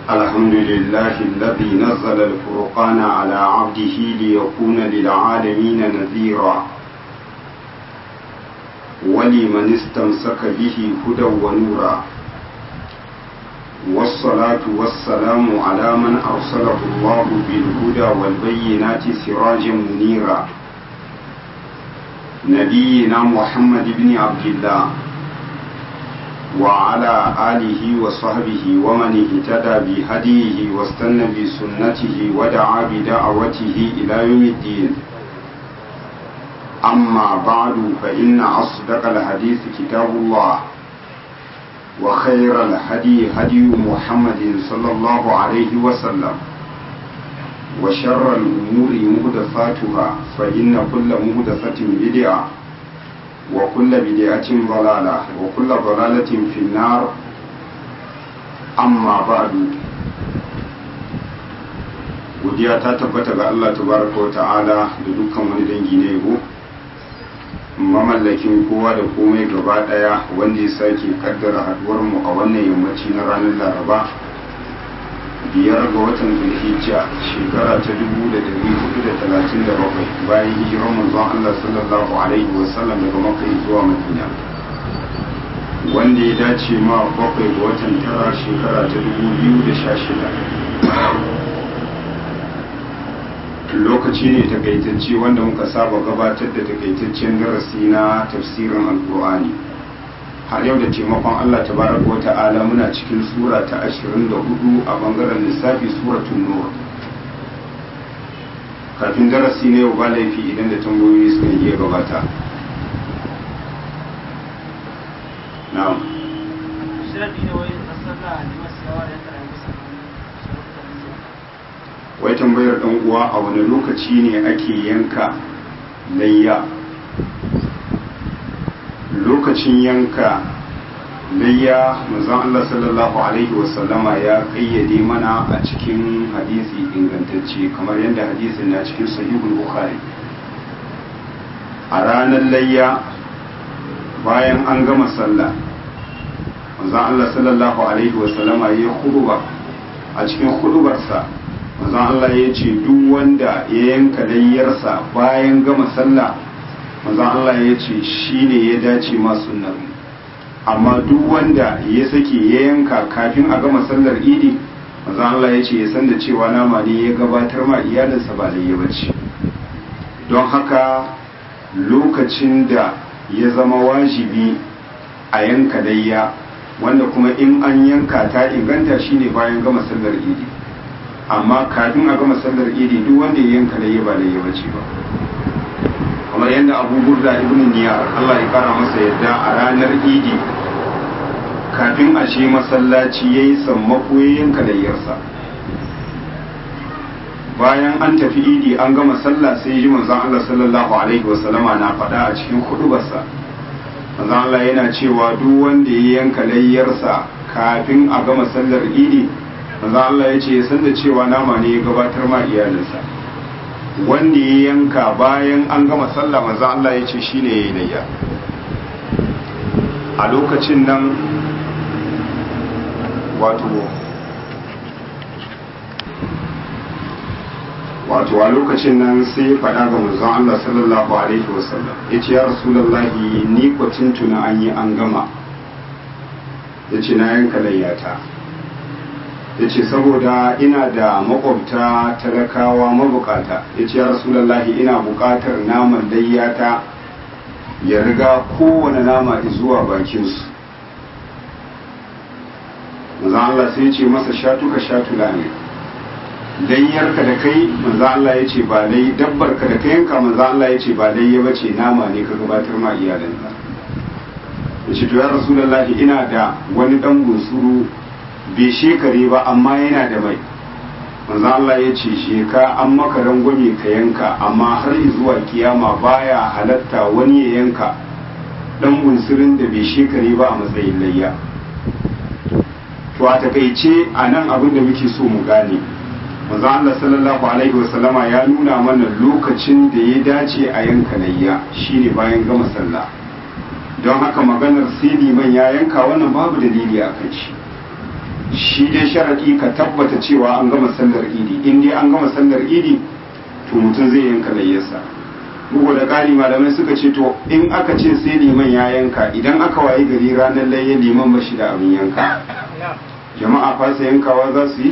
الحمد لله الذي نزل الفرقان على عبده ليكون للعالمين نذيرا ولمن استمسك به هدى ونورا والصلاة والسلام على من أرسله الله بالهدى والبينات سراجا منيرا نبينا محمد بن عبد الله وعلى آله وصحبه ومن اهتدى بهديه واستنى بسنته ودعا بدعوته إلى يوم الدين أما بعد فإن أصدق الحديث كتاب الله وخير الهدي هدي محمد صلى الله عليه وسلم وشر الأمور مهدفاتها فإن كل مهدفة بدعة وكل بدعة ضلالة وكل ضلالة في النار أما بعد godiya ta tabbata ga Allah tabaraka wa ta'ala da dukkan wani dangi na yabo mamallakin kowa da komai gaba daya wanda ya sake kaddara haduwar mu a wannan yammaci na ranar laraba biyar ga watan zulhijja shekara ta dubu da dari hudu da talatin da bakwai bayan hijirar manzon Allah sallallahu alaihi wasallam daga makka zuwa madina wanda ya dace ma bakwai ga watan tara shekara ta dubu biyu da sha shida lokaci ne takaitacce wanda muka saba gabatar da takaitaccen darasi na tafsirin alkur'ani har yau da taimakon Allah tabaraka wa ta'ala muna cikin sura ta 24 a bangaren lissafi suratun nur kafin darasi na yau ba laifi idan da tambayoyi suka iya gabata na'am wai tambayar dan uwa a wani lokaci ne ake yanka layya lokacin yanka layya manzon Allah sallallahu alaihi wasallama ya kayyade mana a cikin hadisi ingantacce kamar yadda hadisin na cikin sahihul bukhari a ranar layya bayan an gama sallah manzon Allah sallallahu alaihi wasallama ya huduba a cikin hudubarsa manzon Allah ya ce duk wanda ya yanka layyarsa bayan gama sallah manzon Allah ya ce shi ne ya dace ma sunnar amma duk wanda ya sake ya yanka kafin a gama sallar idi manzon Allah ya ce ya san da cewa nama ne ya gabatar ma iyalinsa ba layya bace don haka lokacin da ya zama wajibi a yanka layya wanda kuma in an yanka ta inganta shine bayan gama sallar idi amma kafin a gama sallar idi duk wanda ya yanka layya ba layya bace ba kamar yadda abu burda ibn niyar Allah ya kara masa yadda a ranar idi kafin a ce masallaci ya yi sammako ya yanka layyarsa bayan an tafi idi an gama sallah sai ji manzon Allah sallallahu alaihi wasallama na faɗa a cikin hudubarsa manzon Allah yana cewa duk wanda ya yanka layyarsa kafin a gama sallar idi manzon Allah ya ce ya san da cewa nama ne ya gabatar ma iyalinsa wanda ya yanka bayan an gama sallah manzo Allah ya ce shine yayi layya a lokacin nan wato wato a lokacin nan sai ya faɗa ga manzon Allah sallallahu alaihi wasallam yace ya rasulullahi ni ko tuntuna an yi an gama yace na yanka layyata ya ce saboda ina da makwabta talakawa mabukata ya ce ya rasulallahi ina bukatar naman layyata ya riga kowane nama zuwa bakinsu maza Allah sai ce masa shatuka shatula ne layyarka da kai maza Allah ya ce ba lai dabbarka da kai yanka maza Allah ya ce ba layya ba ce nama ne ka gabatar ma iyalinka ya ce to ya rasulallahi ina da wani dan bunsuru bai shekare ba amma yana da mai manzo Allah ya ce sheka an maka rangwame ka yanka amma har zuwa kiyama baya halatta wani ya yanka dan bunsurin da bai shekare ba a matsayin layya to a takaice a nan abin da muke so mu gane manzo Allah sallallahu alaihi wasallama ya nuna mana lokacin da ya dace a yanka layya shine bayan gama sallah don haka maganar sai liman ya yanka wannan babu dalili a kan shi shi dai sharaɗi ka tabbata cewa an gama sallar idi in dai an gama sallar idi to mutum zai yanka layyarsa bugu da ƙari malamai suka ce to in aka ce sai liman ya yanka idan aka wayi gari ranar layya liman ba shi da abin yanka jama'a fasa yankawa za su yi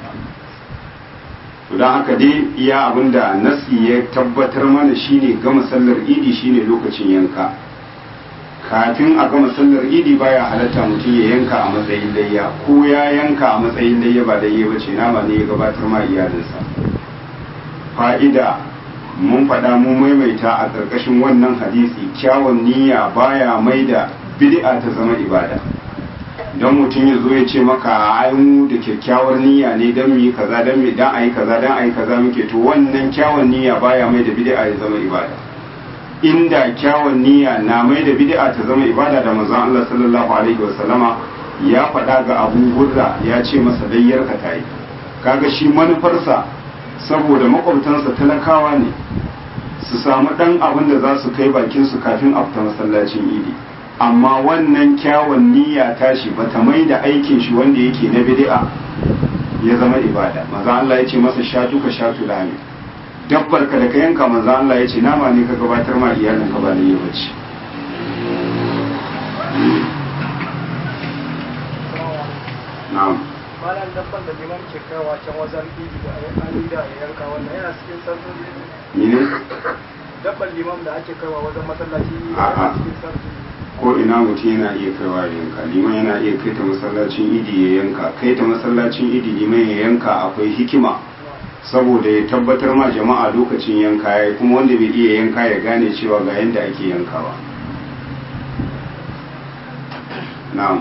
to don haka dai iya abin da nasi ya tabbatar mana shine gama sallar idi shine lokacin yanka kafin a gama sallar idi baya halatta mutum ya yanka a matsayin layya ko ya yanka a matsayin layya ba layya ba ce nama ne ya gabatar ma iyalinsa fa'ida mun faɗa mu maimaita a ƙarƙashin wannan hadisi kyawun niyya baya mai da bid'a ta zama ibada don mutum ya zo ya ce maka ayin da kyakkyawar niyya ne don mu yi kaza don mu dan ayi kaza don ayi kaza muke to wannan kyawun niyya baya mai da bid'a ya zama ibada inda kyawun niyya na mai da bid'a ta zama ibada da manzon Allah sallallahu alaihi wasallama ya faɗa ga Abu Hurra ya ce masa dayyar ka tayi kaga shi manufarsa saboda makwabtansa talakawa ne su samu ɗan abin da za su kai bakinsu kafin a fita masallacin idi amma wannan kyawun niyya tashi bata mai da aikin shi wanda yake na bid'a ya zama ibada maza Allah ya ce masa shatu ka shatu lami dabbar ka da ka yanka maza Allah ya ce nama ne ka gabatar ma iyalin ka ba da yi bace na'am malam dabban da liman ke kawo can wajen idi da an da ya yanka wannan yana cikin sarfin ni ne dabban liman da ake kawo wajen masallaci A'a. yana cikin sarfin ko ina mutum yana iya kaiwa ya yanka liman yana iya kai ta masallacin idi ya yanka kai ta masallacin idi liman ya yanka akwai hikima saboda ya tabbatar ma jama'a lokacin yanka ya kuma wanda bai iya yanka ya gane cewa ga yadda ake yankawa na'am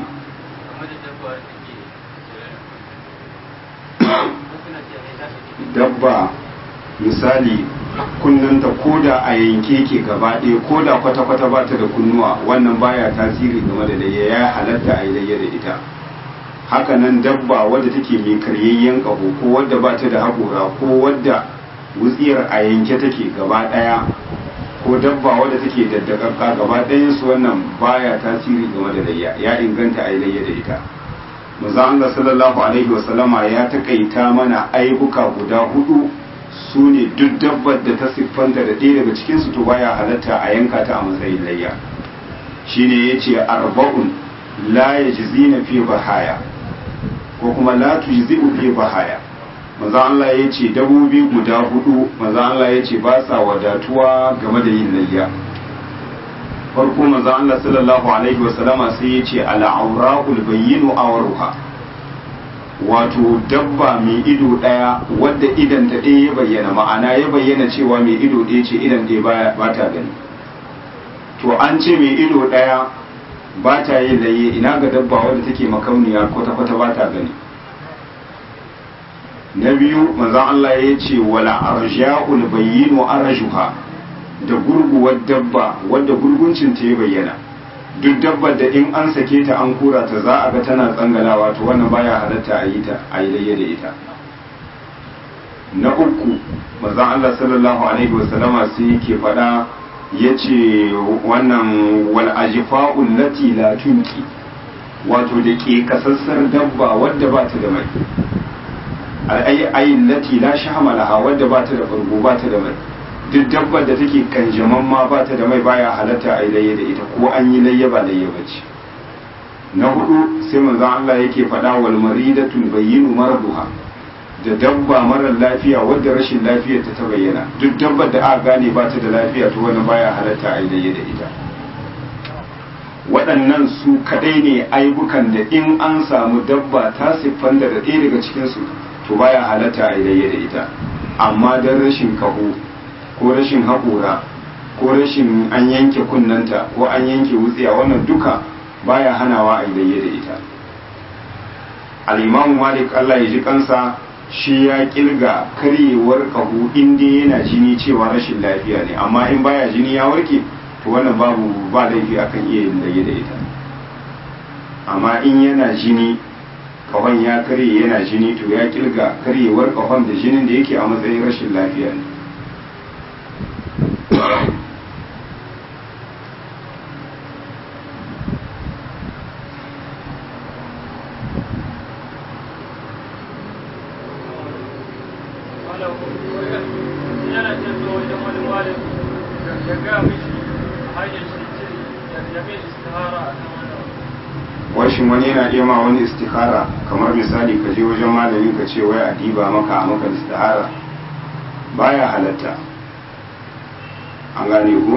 dabba misali kunnanta koda a yanke ke gaba ɗaya koda kwata-kwata ba ta da kunnuwa wannan baya tasiri game da layya ya halatta a yi layya da ita hakanan dabba wadda take mai karyayyen ƙaho ko wadda ba ta da haƙora ko wadda wutsiyar a yanke take gaba ɗaya ko dabba wadda take daddakakka gaba ɗayan su wannan baya tasiri game da layya ya inganta a yi layya da ita manzo Allah sallallahu alaihi wasallama ya takaita mana aibuka guda hudu su ne duk dabbar da ta siffanta da ɗaya daga cikinsu to baya halatta a yanka ta a matsayin layya shine ya ce arba'un la ya na fi bahaya ko kuma la tujzi'u fi bahaya maza Allah ya ce dabobi guda hudu maza Allah ya ce ba sa wadatuwa game da yin layya farko maza Allah sallallahu alaihi wasallama sai ya ce al'aura'ul bayyinu awruha wato dabba mai ido ɗaya wadda idan ta ɗaya ya bayyana ma'ana ya bayyana cewa mai ido ɗaya ce idan ɗaya ba ta gani to an ce mai ido ɗaya ba ta yin laye ina ga dabba wadda take makauniya kwata-kwata ba ta gani na biyu manzan Allah ya ce wala arja'ul bayyinu arjuha da gurguwar dabba wadda gurguncin ta ya bayyana duk dabbar da in an sake ta an kura ta za a ga tana tsangalawa to wannan baya halatta a yi ta a yi layya da ita na uku manzon Allah sallallahu alaihi wasallama sai yake faɗa yace wannan wal ajfa'ul lati la tunki wato da ke kasassar dabba wadda ba ta da mai ai ayin lati la shahmalaha wadda ba ta da farko ba ta da mai duk dabbar da take kanjaman ma ba ta da mai baya halatta a yi layya da ita ko an yi layya ba layya ba ce na hudu sai manzon Allah yake faɗa wal maridatul bayyinu maraduha da dabba marar lafiya wadda rashin lafiyar ta ta bayyana duk dabbar da aka gane ba ta da lafiya to wannan baya halatta a yi layya da ita waɗannan su kadai ne aibukan da in an samu dabba ta siffanta da ɗaya daga cikinsu to baya halatta a yi layya da ita amma don rashin kaho ko rashin haƙora ko rashin an yanke kunnanta ko an yanke wutsiya wannan duka baya hanawa a yi da ita al'imamu malik allah ya ji kansa shi ya kirga karyewar kahu inda yana jini cewa rashin lafiya ne amma in baya jini ya warke to wannan babu ba laifi akan iya yin da ita amma in yana jini kahon ya karye yana jini to ya kirga karyewar kahon da jinin da yake a matsayin rashin lafiya ne washin wani yana iya ma wani istihara kamar misali ka je wajen malami ka ce wai a diba maka a maka istihara baya halatta an gane ku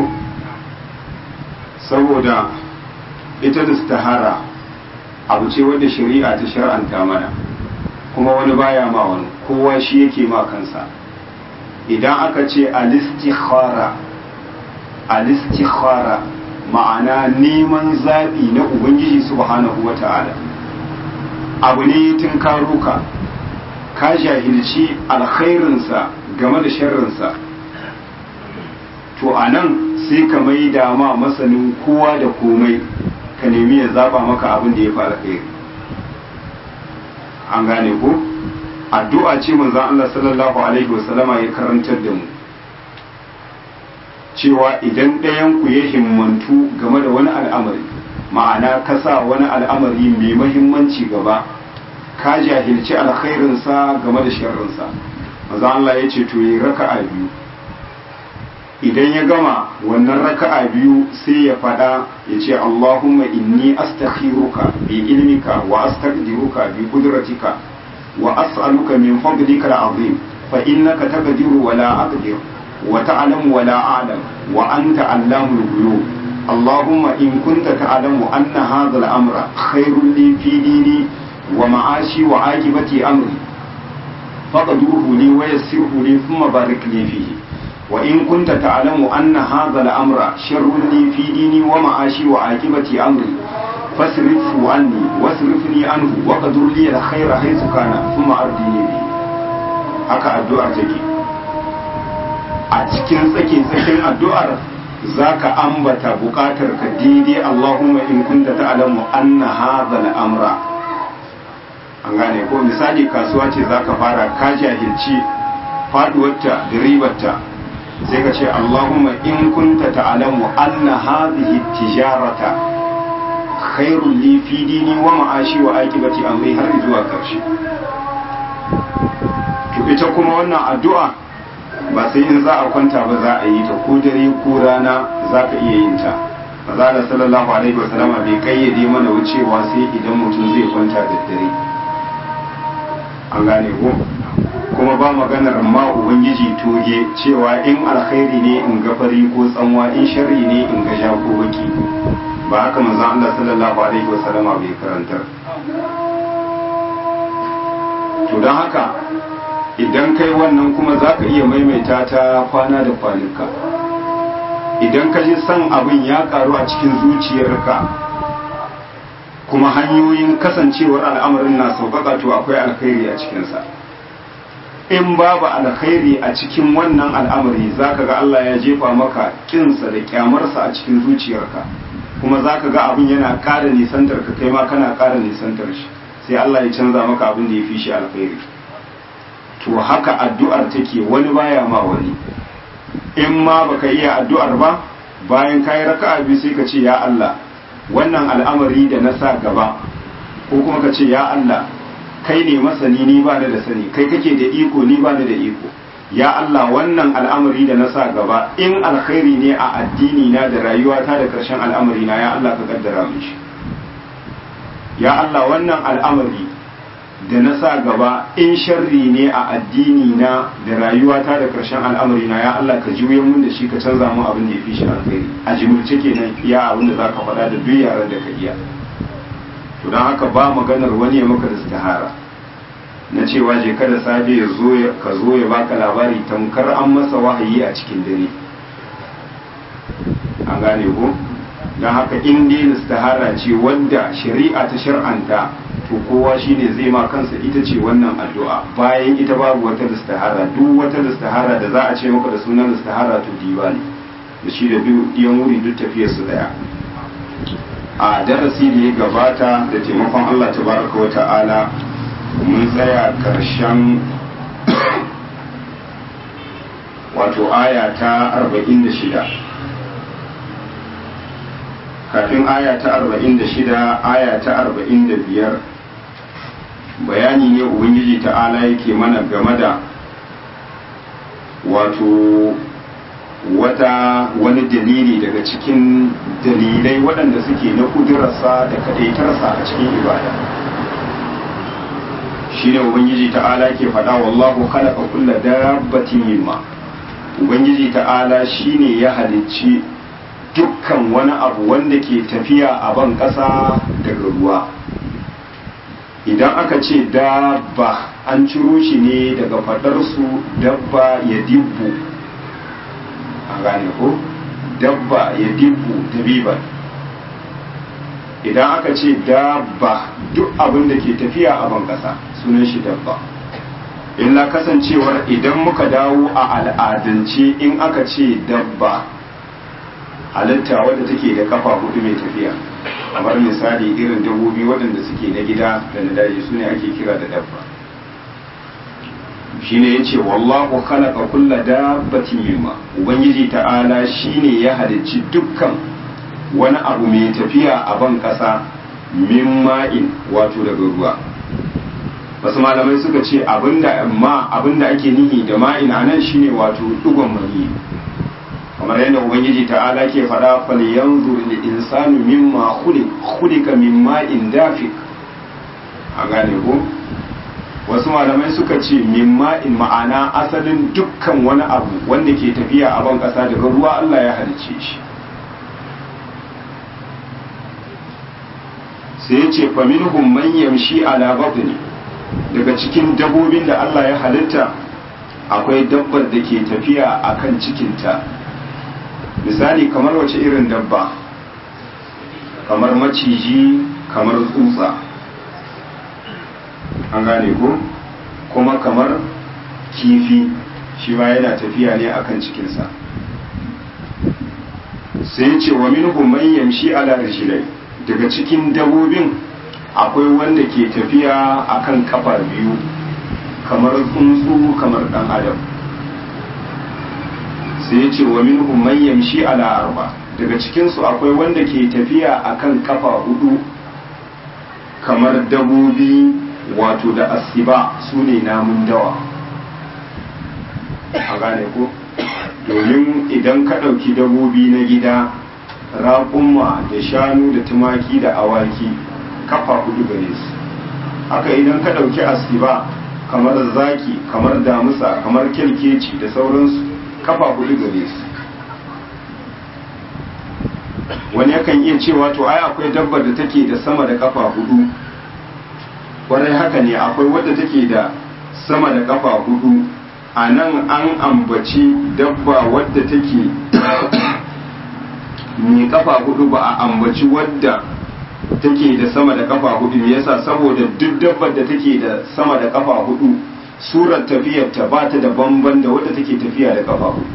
saboda ita da istihara abu ce wadda shari'a ta shar'anta mana kuma wani baya ma wani kowa shi yake ma kansa idan aka ce alistikhara alistikhara ma'ana neman zaɓi na ubangiji subhanahu wa ta'ala abu ne tun karuka ka jahilci alkhairinsa game da sharrinsa to a nan sai ka mai dama masanin kowa da komai ka nemi ya zaba maka abin da ya fara kai an gane ko addu'a ce manzon Allah sallallahu alaihi wasallama ya karantar da mu cewa idan ɗayan ku ya himmantu game da wani al'amari ma'ana ka sa wani al'amari mai mahimmanci gaba ka jahilci alkhairinsa game da sharrinsa manzon Allah ya ce to yi raka'a biyu idan ya gama wannan raka'a biyu sai ya fada ya ce Allahumma inni astakhiruka bi ilmika wa astaqdiruka bi qudratika wa as'aluka min fadlika al'azim fa innaka taqdiru wa la aqdir wa ta'lamu wa la a'lam wa anta 'allamul ghuyub اللهم إن كنت تعلم أن هذا الأمر خير لي في ديني ومعاشي وعاقبة أمري فقدره لي ويسره لي ثم بارك لي فيه وإن كنت تعلم أن هذا الأمر شر لي في ديني ومعاشي وعاقبة أمري فاصرفه عني واصرفني عنه وقدر لي الخير حيث كان ثم أردني به haka addu'ar take a cikin tsake tsakin addu'ar zaka ambata bukatar ka daidai Allahumma in kunta ta'lamu anna hadha al-amra an gane ko misali kasuwa ce zaka fara ka jahilci faduwarta da ribarta sai ka ce Allahumma in kunta ta'lamu anna hadhihi tijarata khairul li fi dini wa ma'ashi wa aqibati amri har zuwa karshe to ita kuma wannan addu'a ba sai in za a kwanta ba za a yi ta ko dare ko rana za ka iya yin ta maza da sallallahu alaihi wasallam bai kayyade mana wucewa sai idan mutum zai kwanta da dare an gane ko kuma ba maganar ma ubangiji toge cewa in alkhairi ne in ga fari ko tsanwa in sharri ne in ga ja ko baki ba haka manzon Allah sallallahu alaihi wasallama bai karantar to don haka idan kai wannan kuma za ka iya maimaita ta kwana da kwanuka idan ka ji son abin ya karu a cikin zuciyarka kuma hanyoyin kasancewar al'amarin na sauƙaƙa to akwai alkhairi a cikinsa in babu alkhairi a cikin wannan al'amari za ka ga Allah ya jefa maka kinsa da kyamarsa a cikin zuciyarka kuma za ka ga abin yana ƙara nisantar ka kai ma kana ƙara nisantar shi sai Allah ya canza maka abin da ya fi shi alkhairi to haka addu'ar take wani baya ma wani in ma baka iya addu'ar ba bayan kayi raka'a biyu sai ka ce ya Allah wannan al'amari da na sa gaba ko kuma ka ce ya Allah kai ne masani ni ba da sani kai kake da iko ni ba da iko ya Allah wannan al'amari da na sa gaba in alkhairi ne a addini na da rayuwata da karshen al'amari na ya Allah ka kaddara min shi ya Allah wannan al'amari da na sa gaba in sharri ne a addini na da rayuwata da karshen al'amari na ya Allah ka juye mun da shi ka canza mun abin da ya fi shi alkhairi a jimilce kenan iya abin da zaka faɗa da duk yaran da ka iya to don haka ba maganar wani ya maka istihara na cewa je kada safe ya zo ka zo ya baka labari tamkar an masa wahayi a cikin dare an gane ko don haka in dai istihara ce wadda shari'a ta shar'anta to kowa shine zai ma kansa ita ce wannan addu'a bayan ita babu wata istihara duk wata istihara da za a ce maka da sunan istihara to diba ne da shi da yan wuri duk tafiyar su daya a darasi da ya gabata da taimakon Allah tabaraka wa ta'ala mun tsaya karshen wato aya ta 46 kafin aya ta 46 aya ta 45 bayani ne ubangiji ta'ala yake mana game da wato wata wani dalili daga cikin dalilai waɗanda suke na kudurarsa da kadaitarsa a cikin ibada shi ne ubangiji ta'ala ke faɗa wallahu khalaqa kulla dabbatin mimma ubangiji ta'ala shine ya halicci dukkan wani abu wanda ke tafiya a ban ƙasa daga ruwa idan aka ce dabba an ciro shi ne daga faɗarsu dabba ya dibbu a gane ko dabba ya dibbu dabiban idan aka ce dabba duk abin da ke tafiya a ban ƙasa sunan shi dabba illa kasancewar idan muka dawo a al'adance in aka ce dabba halitta wadda take da kafa hudu mai tafiya kamar misali irin dabbobi waɗanda suke na gida da na daji su ne ake kira da dabba shine yace wallahu khalaqa kulla dabbatin mimma ubangiji ta'ala shine ya halicci dukkan wani abu mai tafiya a ban kasa min ma'in wato daga ruwa wasu malamai suka ce abinda ma abinda ake nihi da ma'in anan shine wato dugon mani kamar yadda ubangiji ta'ala ke faɗa fal yanzur lil insanu mimma khuliq khuliqa min ma'in dafiq a gane ko wasu malamai suka ce min ma'in ma'ana asalin dukkan wani abu wanda ke tafiya a ban ƙasa daga ruwa Allah ya halice shi sai ya ce faminhum man yamshi ala batni daga cikin dabbobin da Allah ya halitta akwai dabbar da ke tafiya akan cikinta misali kamar wace irin dabba kamar maciji kamar tsutsa an gane ko kuma kamar kifi shi ma yana tafiya ne akan cikinsa sai ce wa minhum man yamshi ala rijlai daga cikin dabobin akwai wanda ke tafiya akan kafa biyu kamar tsuntsu kamar dan adam sai ce wa minhum man yamshi ala arba daga cikinsu akwai wanda ke tafiya akan kafa hudu kamar dabobi wato da asiba su ne namun dawa a gane ko domin idan ka ɗauki dabobi na gida raƙumma da shanu da tumaki da awaki kafa hudu gare su haka idan ka ɗauki asiba kamar zaki kamar damusa kamar kyalkeci da sauransu kafa hudu gare su wani yakan iya cewa to ai akwai dabbar da take da sama da kafa hudu kwarai haka ne akwai wadda take da sama da kafa hudu a nan an ambaci dabba wadda take mai kafa hudu ba a ambaci wadda take da sama da kafa hudu me yasa saboda duk dabbar da take da sama da kafa hudu surar tafiyar ta ba ta da bamban da wadda take tafiya da kafa hudu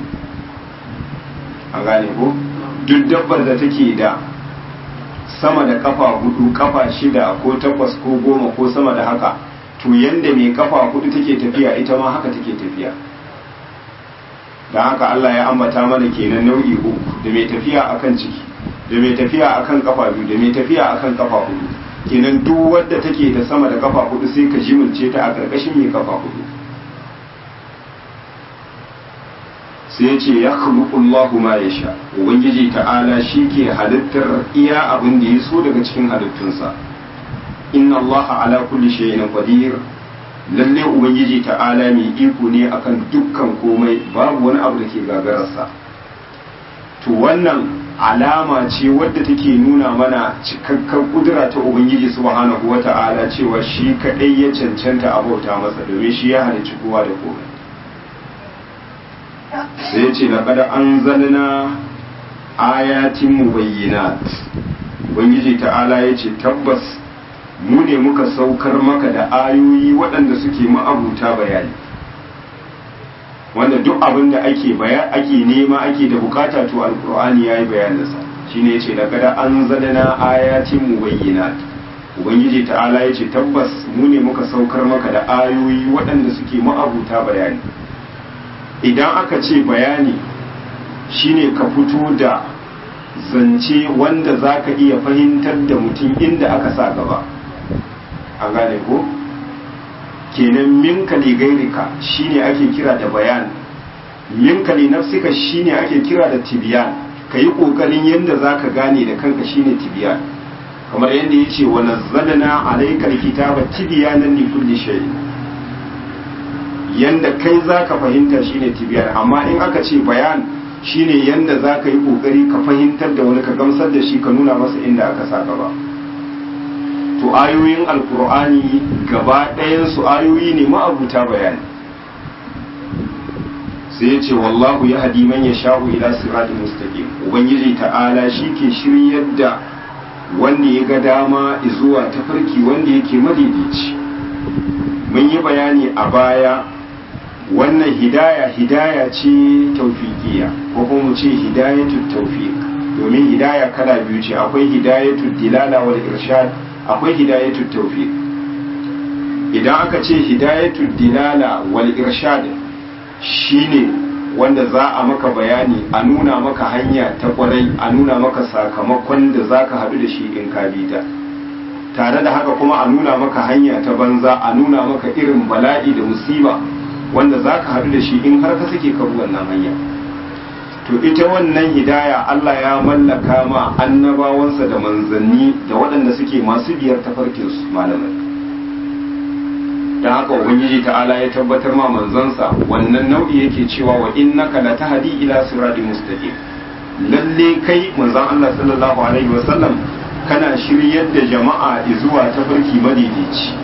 a gane ko duk dabbar da take da sama da kafa hudu kafa shida ko takwas ko goma ko sama da haka to yanda mai kafa hudu take tafiya ita ma haka take tafiya da haka Allah ya ambata mana kenan nau'i uku da mai tafiya akan ciki da mai tafiya akan kafa biyu da mai tafiya akan kafa hudu kenan duk wadda take da sama da kafa hudu sai ka jimilce ta a karkashin mai kafa hudu sai ya ce ya Allahu ma ya sha ubangiji ta'ala shi ke halittar iya abin da ya so daga cikin halittunsa inna Allah ala kulli shay'in qadir lalle ubangiji ta'ala mai iko ne akan dukkan komai babu wani abu da ke gagararsa to wannan alama ce wadda take nuna mana cikakken kudura ta ubangiji subhanahu wata'ala cewa shi kadai ya cancanta a bauta masa domin shi ya halicci kowa da komai sai ce laqad anzalna ayatin mubayyinat ubangiji ta'ala ya ce tabbas mu ne muka saukar maka da ayoyi waɗanda suke ma'abuta bayani wanda duk abin da ake baya ake nema ake da bukata to alqur'ani yayi bayaninsa shine yace laqad anzalna ayatin mubayyinat ubangiji ta'ala yace tabbas mu ne muka saukar maka da ayoyi waɗanda suke ma'abuta bayani idan aka ce bayani shine ka fito da zance wanda za ka iya fahimtar da mutum inda aka sa gaba an gane ko kenan minka ne gairika shine ake kira da bayan minka li nafsika shine ake kira da tibiyan kayi kokarin yanda zaka gane da kanka shine tibiyan kamar yadda yace wa nazzalna alayka alkitaba tibyanan li kulli shay yanda kai zaka fahimta shine tibiyan amma in aka ce bayan shine yanda zaka yi kokari ka fahimtar da wani ka gamsar da shi ka nuna masa inda aka saka ba to ayoyin alkur'ani gaba ɗayan su ayoyi ne ma'abuta bayani sai ya ce wallahu ya hadi man ya sha'u ila siratin mustaqim ubangiji ta'ala shi ke shiryar da wanda ya ga dama zuwa tafarki wanda yake madaidaici mun yi bayani a baya wannan hidaya hidaya ce taufiqiya ko kuma mu ce hidayatul tawfiq domin hidaya kala biyu ce akwai hidayatul dilala wal irshad akwai hidayatul tawfiq idan aka ce hidayatul dilala wal irshad shine wanda za a maka bayani a nuna maka hanya ta kwarai a nuna maka sakamakon da za ka haɗu da shi in ka bi ta tare da haka kuma a nuna maka hanya ta banza a nuna maka irin bala'i da musiba wanda za ka haɗu da shi in har ka sake ka wannan hanya to ita wannan hidaya Allah ya mallaka ma annabawansa da manzanni da waɗanda suke masu biyar tafarkinsu malamai don haka ubangiji ta'ala ya tabbatar ma manzansa wannan nau'i yake cewa wa innaka la tahdi ila siratin mustaqim lalle kai manzon Allah sallallahu alaihi wasallam kana shiryar da jama'a zuwa tafarki madaidaici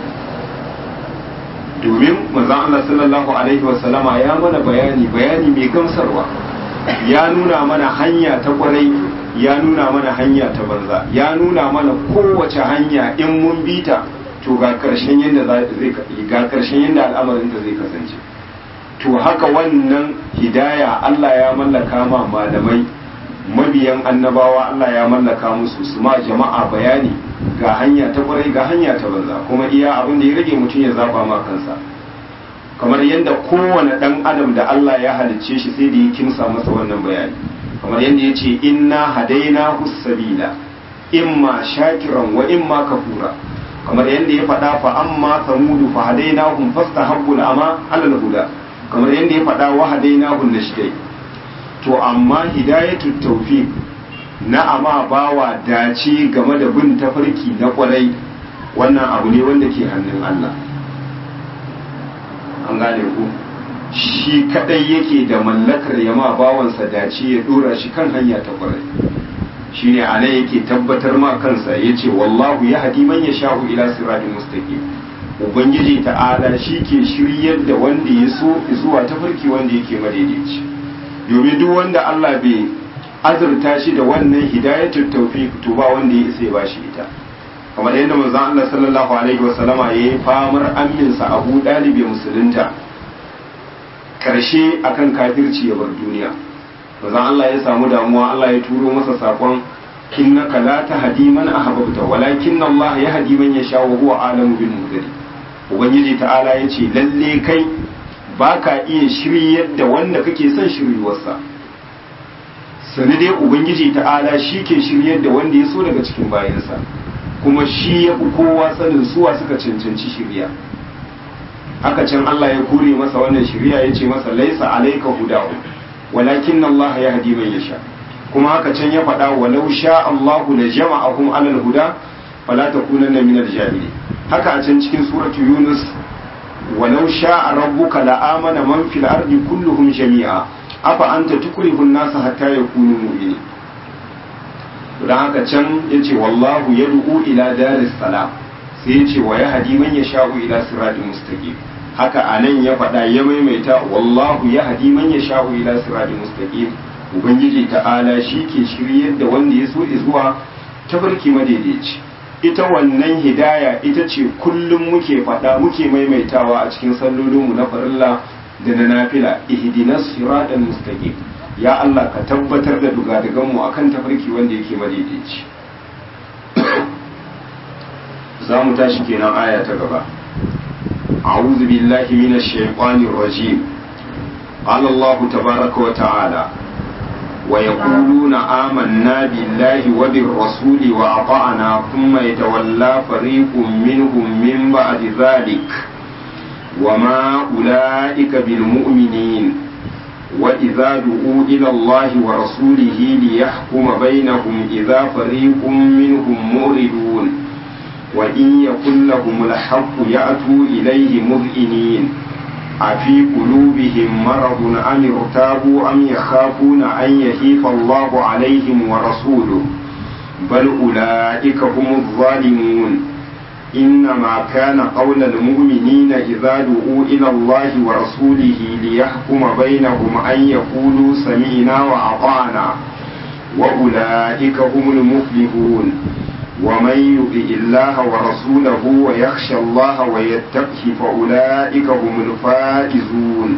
domin manzon Allah sallallahu alaihi wasallama ya mana bayani bayani mai gamsarwa ya nuna mana hanya ta kwarai ya nuna mana hanya ta banza ya nuna mana kowace hanya in mun bita to ga karshen yadda zai ga karshen yadda al'amarin ta zai kasance to haka wannan hidaya Allah ya mallaka ma malamai mabiyan annabawa Allah ya mallaka musu su ma jama'a bayani ga hanya ta kwarai ga hanya ta banza kuma iya abin da ya rage mutum ya zaba ma kansa kamar yadda kowane dan adam da Allah ya halicce shi sai da ya kimsa masa wannan bayani kamar yadda ya ce inna hadaina sabila imma shakiran wa imma kafura kamar yadda ya faɗa fa amma samudu fa hadainahum fastahabbu ama alal huda kamar yadda ya faɗa wa hadainahum nashdai to amma hidayatul tawfiq na amma bawa dace game da bin tafarki na kwarai wannan abu ne wanda ke hannun Allah an gane ku shi kadai yake da mallakar yama bawansa dace ya dora shi kan hanya ta kwarai shine a nan yake tabbatar ma kansa ya ce wallahu ya hadi man ya sha'u ila siratin mustaqim ubangiji ta'ala shi ke shiryar da wanda ya so zuwa tafarki wanda yake madaidaici domin duk wanda Allah bai azurta shi da wannan hidayatul tawfiq to ba wanda ya isa ya bashi ita kamar yadda manzon Allah sallallahu alaihi wa sallama yayi famar amminsa Abu Dalib musulunta karshe akan kafirci ya bar duniya manzon Allah ya samu damuwa Allah ya turo masa sakon innaka la tahdi man ahbabta walakin Allah yahdi man yasha wa huwa alamu bil muhtadi ubangiji ta'ala yace lalle kai baka iya shiryar da wanda kake son shiryuwarsa sani dai ubangiji ta'ala shi ke shiryar da wanda ya so daga cikin bayansa kuma shi ya fi kowa sanin suwa suka cancanci shirya haka can Allah ya kore masa wannan shirya ya ce masa laisa alaika hudahu walakin Allah ya hadi man yasha kuma haka can ya faɗa walau sha Allahu la jama'ahum alal huda fala takunanna minal jahili haka a can cikin suratu Yunus walau sha rabbuka la amana man fil ardi kulluhum jami'a afa anta tukrihu an-nasa hatta yakunu mu'minin don haka can yace wallahu yad'u ila daris salam sai yace wa yahdi man yasha'u ila siratin mustaqim haka anan ya faɗa ya maimaita wallahu yahdi man yasha'u ila siratin mustaqim ubangiji ta'ala shi ke shiryar da wanda ya so zuwa tabarki madaidaici ita wannan hidaya ita ce kullum muke faɗa muke maimaitawa a cikin sallolinmu na farilla da na nafila ihdinas siratal mustaqim ya Allah ka tabbatar da dugadaganmu akan tafarki wanda yake madaidaici za mu tashi kenan aya ta gaba a'udhu billahi minash shaitanir rajim qala Allah tabaaraka wa ta'ala ويقولون آمنا بالله وبالرسول وأطعنا ثم يتولى فريق منهم من بعد ذلك وما أولئك بالمؤمنين وإذا دعوا إلى الله ورسوله ليحكم بينهم إذا فريق منهم مؤردون وإن يكن لهم الحق يأتوا إليه مذعنين أفي قلوبهم مرض أم ارتابوا أم يخافون أن يهيف الله عليهم ورسوله بل أولئك هم الظالمون إنما كان قول المؤمنين إذا دعوا إلى الله ورسوله ليحكم بينهم أن يقولوا سمعنا وأطعنا وأولئك هم المفلحون ومن يطع الله ورسوله ويخشى الله ويتقه فأولئك هم الفائزون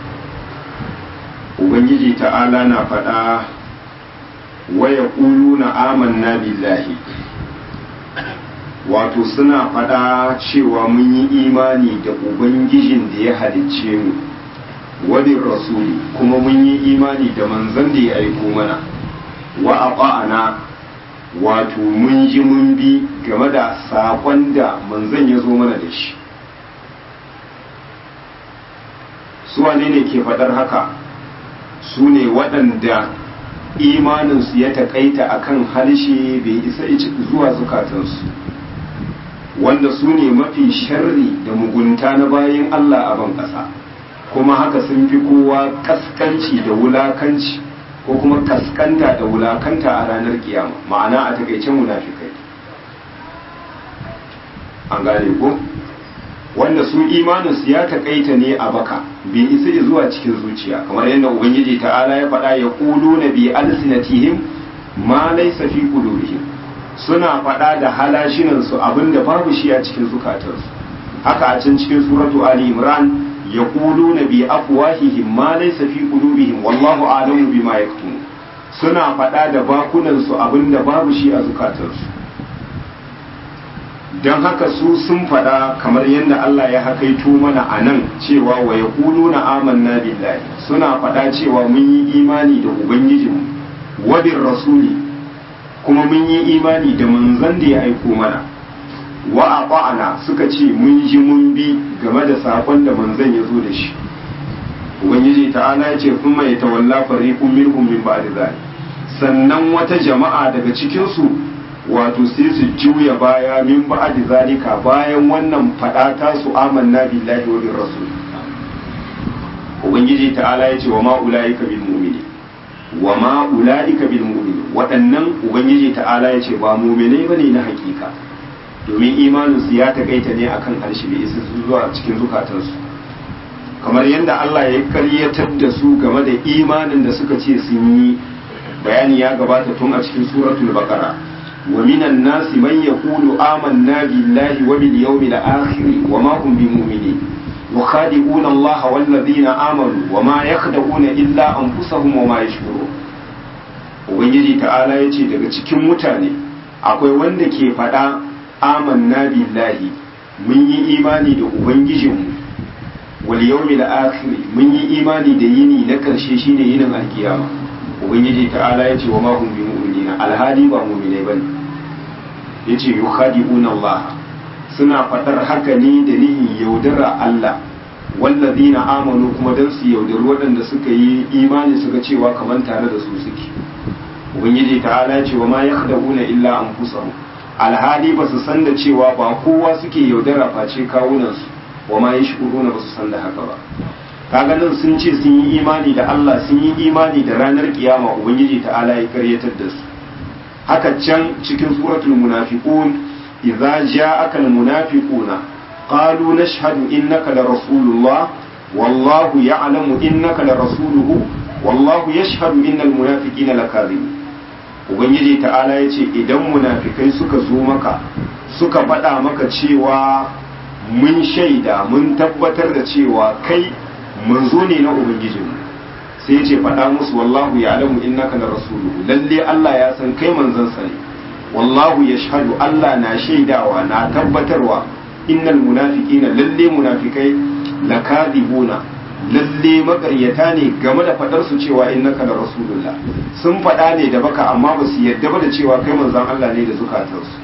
Ubangiji ta'ala na faɗa wa ya na amanna billahi wato suna faɗa cewa mun yi imani da Ubangijin da ya halicce mu wani rasuli kuma mun yi imani da manzan da ya aiko mana wa a wato mun ji mun bi game da saƙon da manzan ya zo mana da shi su wane ne ke faɗar haka su ne waɗanda imaninsu ya taƙaita a kan harshe bai isa zuwa zukatansu wanda su ne mafi sharri da mugunta na bayan Allah a ban ƙasa kuma haka sun fi kowa ƙasƙanci da wulakanci ko kuma kaskanta da wulakanta a ranar kiyama ma'ana a takaice munafikai an gane ko wanda su imaninsu ya takaita ne a baka bai isa zuwa cikin zuciya kamar yadda ubangiji ta'ala ya faɗa ya ƙulu na bi alsinatihim ma laysa fi qulubihim suna faɗa da halashinansu abinda babu shi a cikin zukatansu haka a can cikin suratu ali imran yaquluna bi afwahihim ma laysa fi qulubihim wallahu a'lamu bima yaktumun suna faɗa da bakunan su abinda babu shi a zukatansu dan haka su sun faɗa kamar yadda Allah ya hakaito mana a nan cewa wa yaquluna amanna billahi suna faɗa cewa mun yi imani da ubangijinmu wa bir rasuli kuma mun yi imani da manzon da ya aiko mana wa a suka ce mun ji mun bi game da sakon da manzon ya zo da shi ubangiji ta'ala ya ce kun mai tawalla fariqun minhum min ba'di zalik sannan wata jama'a daga cikin su wato sai su juya baya min ba'di zalika bayan wannan fada ta su amanna billahi wa bir rasul ubangiji ta'ala ya ce wa ma ulaika bil mu'mini wa ma ulaika bil mu'mini waɗannan ubangiji ta'ala ya ce ba mu'minai bane na hakika domin imaninsu ya takaita ne akan harshe bai isa zuwa cikin zukatansu kamar yadda Allah ya karyatar da su game da imanin da suka ce sun yi bayani ya gabata tun a cikin suratul baqara wa minan nasi man yaqulu amanna billahi wa bil yawmil akhir wa ma hum bimu'minin yukhadi'una Allah wal ladina amanu wa ma yakhda'una illa anfusahum wa ma yashkurun ubangiji ta'ala yace daga cikin mutane akwai wanda ke faɗa amanna billahi mun yi imani da ubangijinmu wal yawmil akhir mun yi imani da yini na karshe shine yinin alkiyama ubangiji ta'ala yace wa ma hum bi mu'minina alhali ba mu'minai bane yace yukhadi'una Allah suna fadar haka ne da nihin yaudara Allah wallazina amanu kuma dan su yaudari waɗanda suka yi imani suka cewa kaman tare da su suke ubangiji ta'ala yace wa ma yakhda'una illa anfusahum alhali ba su san da cewa ba kowa suke yaudara face kawunansu wa ma yashkuruna ba su san da haka ba kaga nan sun ce sun yi imani da Allah sun yi imani da ranar kiyama ubangiji ta'ala ya karyatar da su haka can cikin suratul munafiqun idza ja'aka almunafiquna qalu nashhadu innaka la rasulullah wallahu ya'lamu innaka la rasuluhu wallahu yashhadu innal munafiqina lakadhibun ubangiji ta'ala ya ce idan munafikai suka zo maka suka faɗa maka cewa mun shaida mun tabbatar da cewa kai manzo ne na ubangijinmu sai ya ce faɗa musu wallahu ya alamu innaka na rasuluhu lalle Allah ya san kai manzansa ne wallahu ya shahadu Allah na shaidawa na tabbatarwa innal munafiqina lalle munafikai lakadibuna lalle makaryata ne game da fadar su cewa innaka da rasulullah sun faɗa ne da baka amma ba su yadda ba da cewa kai manzon Allah ne da zukatansu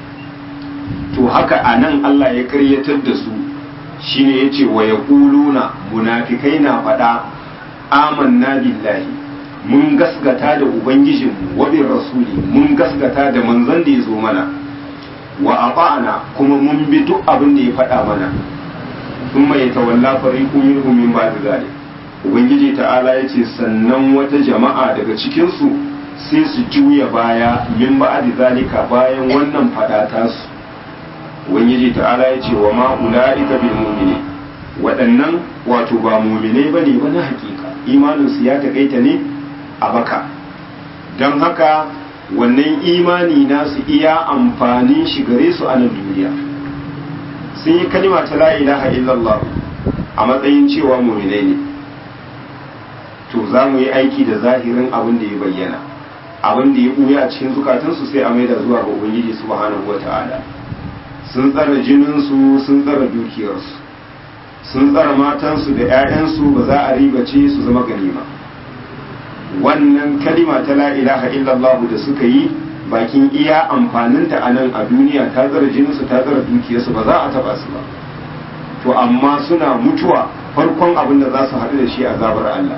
to haka anan Allah ya karyatar da su shine yace wa yaquluna munafikai na faɗa amanna billahi mun gasgata da ubangijinmu wa bin rasuli mun gasgata da manzon da ya zo mana wa ata'na kuma mun bi duk abin da ya faɗa mana thumma yatawalla fariqun minhum min ba'd zalik ubangiji ta'ala yace sannan wata jama'a daga cikin su sai su juya baya min ba'd zalika bayan wannan faɗa ta su ubangiji ta'ala yace wa ma ulaika bil mu'minin waɗannan wato ba mu'minai bane ba na hakika imanin su ya takaita ne a baka don haka wannan imani nasu iya amfanin shi gare su a nan duniya sun yi kalima ta la ilaha illallah a matsayin cewa muminai ne to za mu yi aiki da zahirin abin da ya bayyana abin da ya ɓuya a cikin zukatansu sai a maida zuwa ga ubangiji subhanahu wa ta'ala sun tsara jininsu sun tsara dukiyarsu sun tsara matansu da 'ya'yansu ba za a ribace su zama ganima wannan kalima ta la ilaha illallah da suka yi bakin iya amfaninta a nan a duniya ta zara jininsu ta zara dukiyarsu ba za a taba su ba to amma suna mutuwa farkon abin da za su haɗu da shi a zabar Allah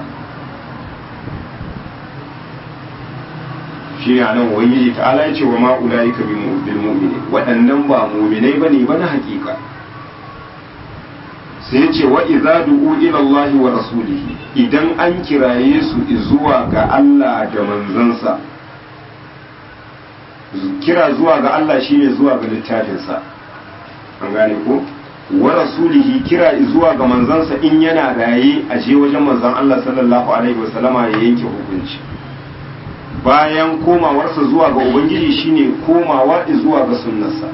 shi ne a nan ubangiji ta ala ce wa ma'ulai ka bil mu'mini waɗannan ba mu'minai bane ba na hakika sai ce wa idza du'u ila Allah wa rasulihi idan an kiraye su zuwa ga Allah da manzansa kira zuwa ga Allah shine zuwa ga littafinsa an gane ko wa rasulihi kira zuwa ga manzansa in yana raye a je wajen manzon Allah sallallahu alaihi wasallama ya yanke hukunci bayan komawarsa zuwa ga ubangiji shine komawa zuwa ga sunnarsa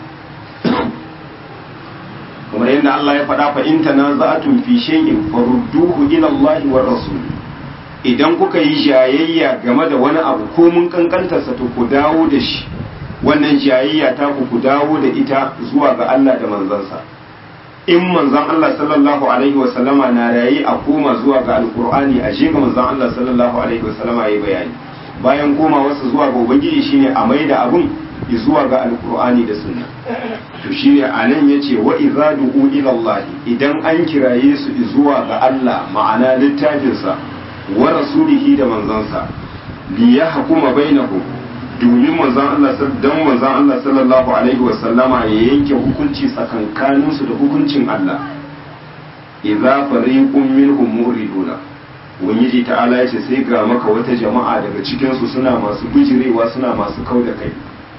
kamar yadda Allah ya faɗa fa in tanaza'tum fi shay'in farudduhu ila Allah wa rasul idan kuka yi jayayya game da wani abu ko mun kankanta sa to ku dawo da shi wannan jayayya ta ku ku dawo da ita zuwa ga Allah da manzansa in manzon Allah sallallahu alaihi wa sallama na rayi a koma zuwa ga alqur'ani a je ga manzon Allah sallallahu alaihi wa sallama yayi bayani bayan komawarsa zuwa ga ubangiji shine a maida abun zuwa ga alkur'ani da sunna to shine anan yace wa idza du'u ila Allah idan an kiraye su zuwa ga Allah ma'ana littafinsa wa rasulihi da manzansa li yahkuma bainahum domin manzon Allah dan manzon Allah sallallahu alaihi wa sallama ya yanke hukunci tsakankanin su da hukuncin Allah idza fariqun minhum muriduna ubangiji ta'ala yace sai ga maka wata jama'a daga cikin su suna masu bijirewa suna masu kauda kai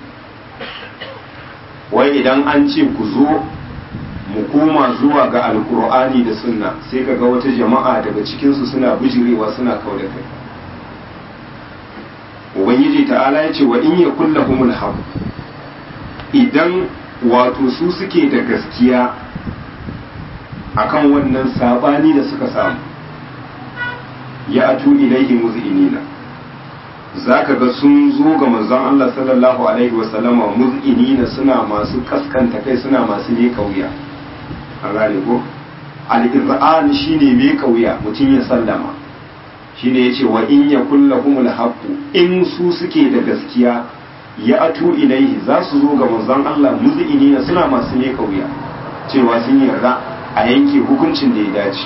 wai idan an ce ku zo mu koma zuwa ga alkur'ani da sunna sai ka ga wata jama'a daga cikinsu suna bijirewa suna kau da kai ubangiji ta'ala ya ce wa in ya kulla humul haq idan wato su suke da gaskiya akan wannan sabani da suka samu ya atu ilaihi muz'inina za ka ga sun zo ga manzon Allah sallallahu alaihi wasallama muz'inina suna masu kaskanta kai suna masu ne kauya an gane ko al-iz'an shine me kauya mutum ya sallama shine yace wa in yakul lahumul haqqu in su suke da gaskiya ya atu ilaihi za su zo ga manzon Allah muz'inina suna masu ne kauya cewa sun yarda a yanke hukuncin da ya dace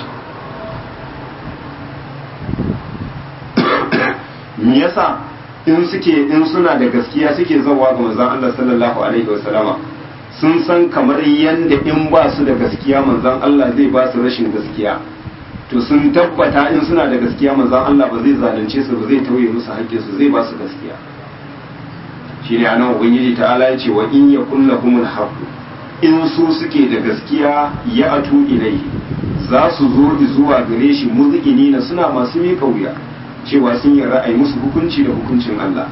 me yasa in suke in suna da gaskiya suke zawa ga manzon Allah sallallahu alaihi wasallama sun san kamar yanda in ba su da gaskiya manzon Allah zai ba su rashin gaskiya to sun tabbata in suna da gaskiya manzon Allah ba zai zalunce su ba zai tauye musu haƙƙin su zai ba su gaskiya shine anan ubangiji ta'ala ya ce wa in yakul lahumul haqq in su suke da gaskiya ya atu ilaihi za su zo zuwa gare shi muzqinina suna masu mika wuya cewa sun yi ra'ayi musu hukunci da hukuncin Allah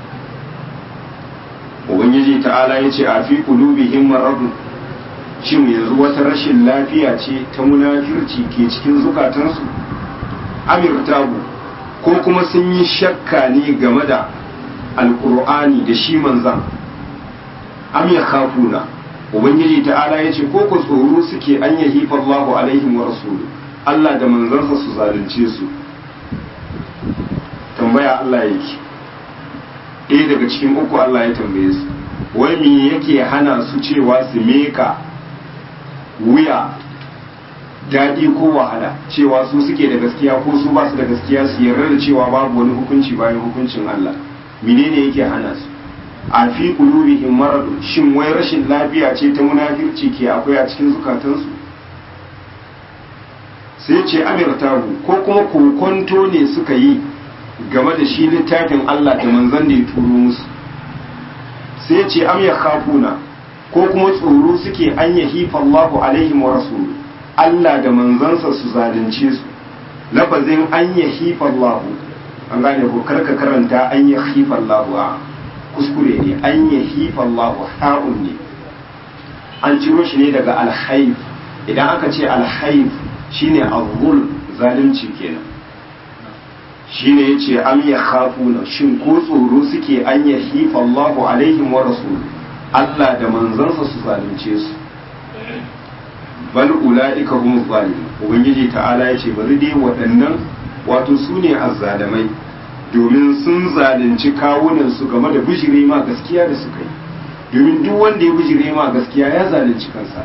ubangiji ta'ala ya ce a fi qulubihim maradun shin yanzu wata rashin lafiya ce ta munafirci ke cikin zukatansu amir tabu ko kuma sun yi shakka ne game da alkur'ani da shi manzan am ya kafuna ubangiji ta'ala ya ce ko ku tsoro suke an yahi fallahu alaihim wa rasulu Allah da manzansa su zalunce su tambaya Allah yake ɗaya daga cikin uku Allah ya tambaye su wai me yake hana su cewa su meka wuya daɗi ko wahala cewa su suke da gaskiya ko su ba su da gaskiya su yarda da cewa babu wani hukunci bayan hukuncin Allah menene yake hana su a fi qulubihim marad shin wai rashin lafiya ce ta munafirci ke akwai a cikin zukatansu sai ce amirtahu ko kuma kokonto ne suka yi game da shi littafin Allah da manzon da ya turo musu sai ce am ya khafuna ko kuma tsoro suke an yahifa Allahu alaihim wa rasuluhu Allah da manzansa su zalunce su lafazin an yahifa Allahu an gane ko karka karanta an yahifa Allahu a kuskure ne an yahifa Allahu ha'un ne an ciro shi ne daga alhaif idan aka ce alhaif shine azul zalunci kenan shine yace am yakhafuna shin ko tsoro suke an yahifa Allahu alaihim wa rasul Allah da manzansa su zalunce su bal ulaika hum zalimun ubangiji ta'ala yace bari dai waɗannan wato su ne azzalamai domin sun zalunci kawunan su game da bijire ma gaskiya da suka yi domin duk wanda ya bijire ma gaskiya ya zalunci kansa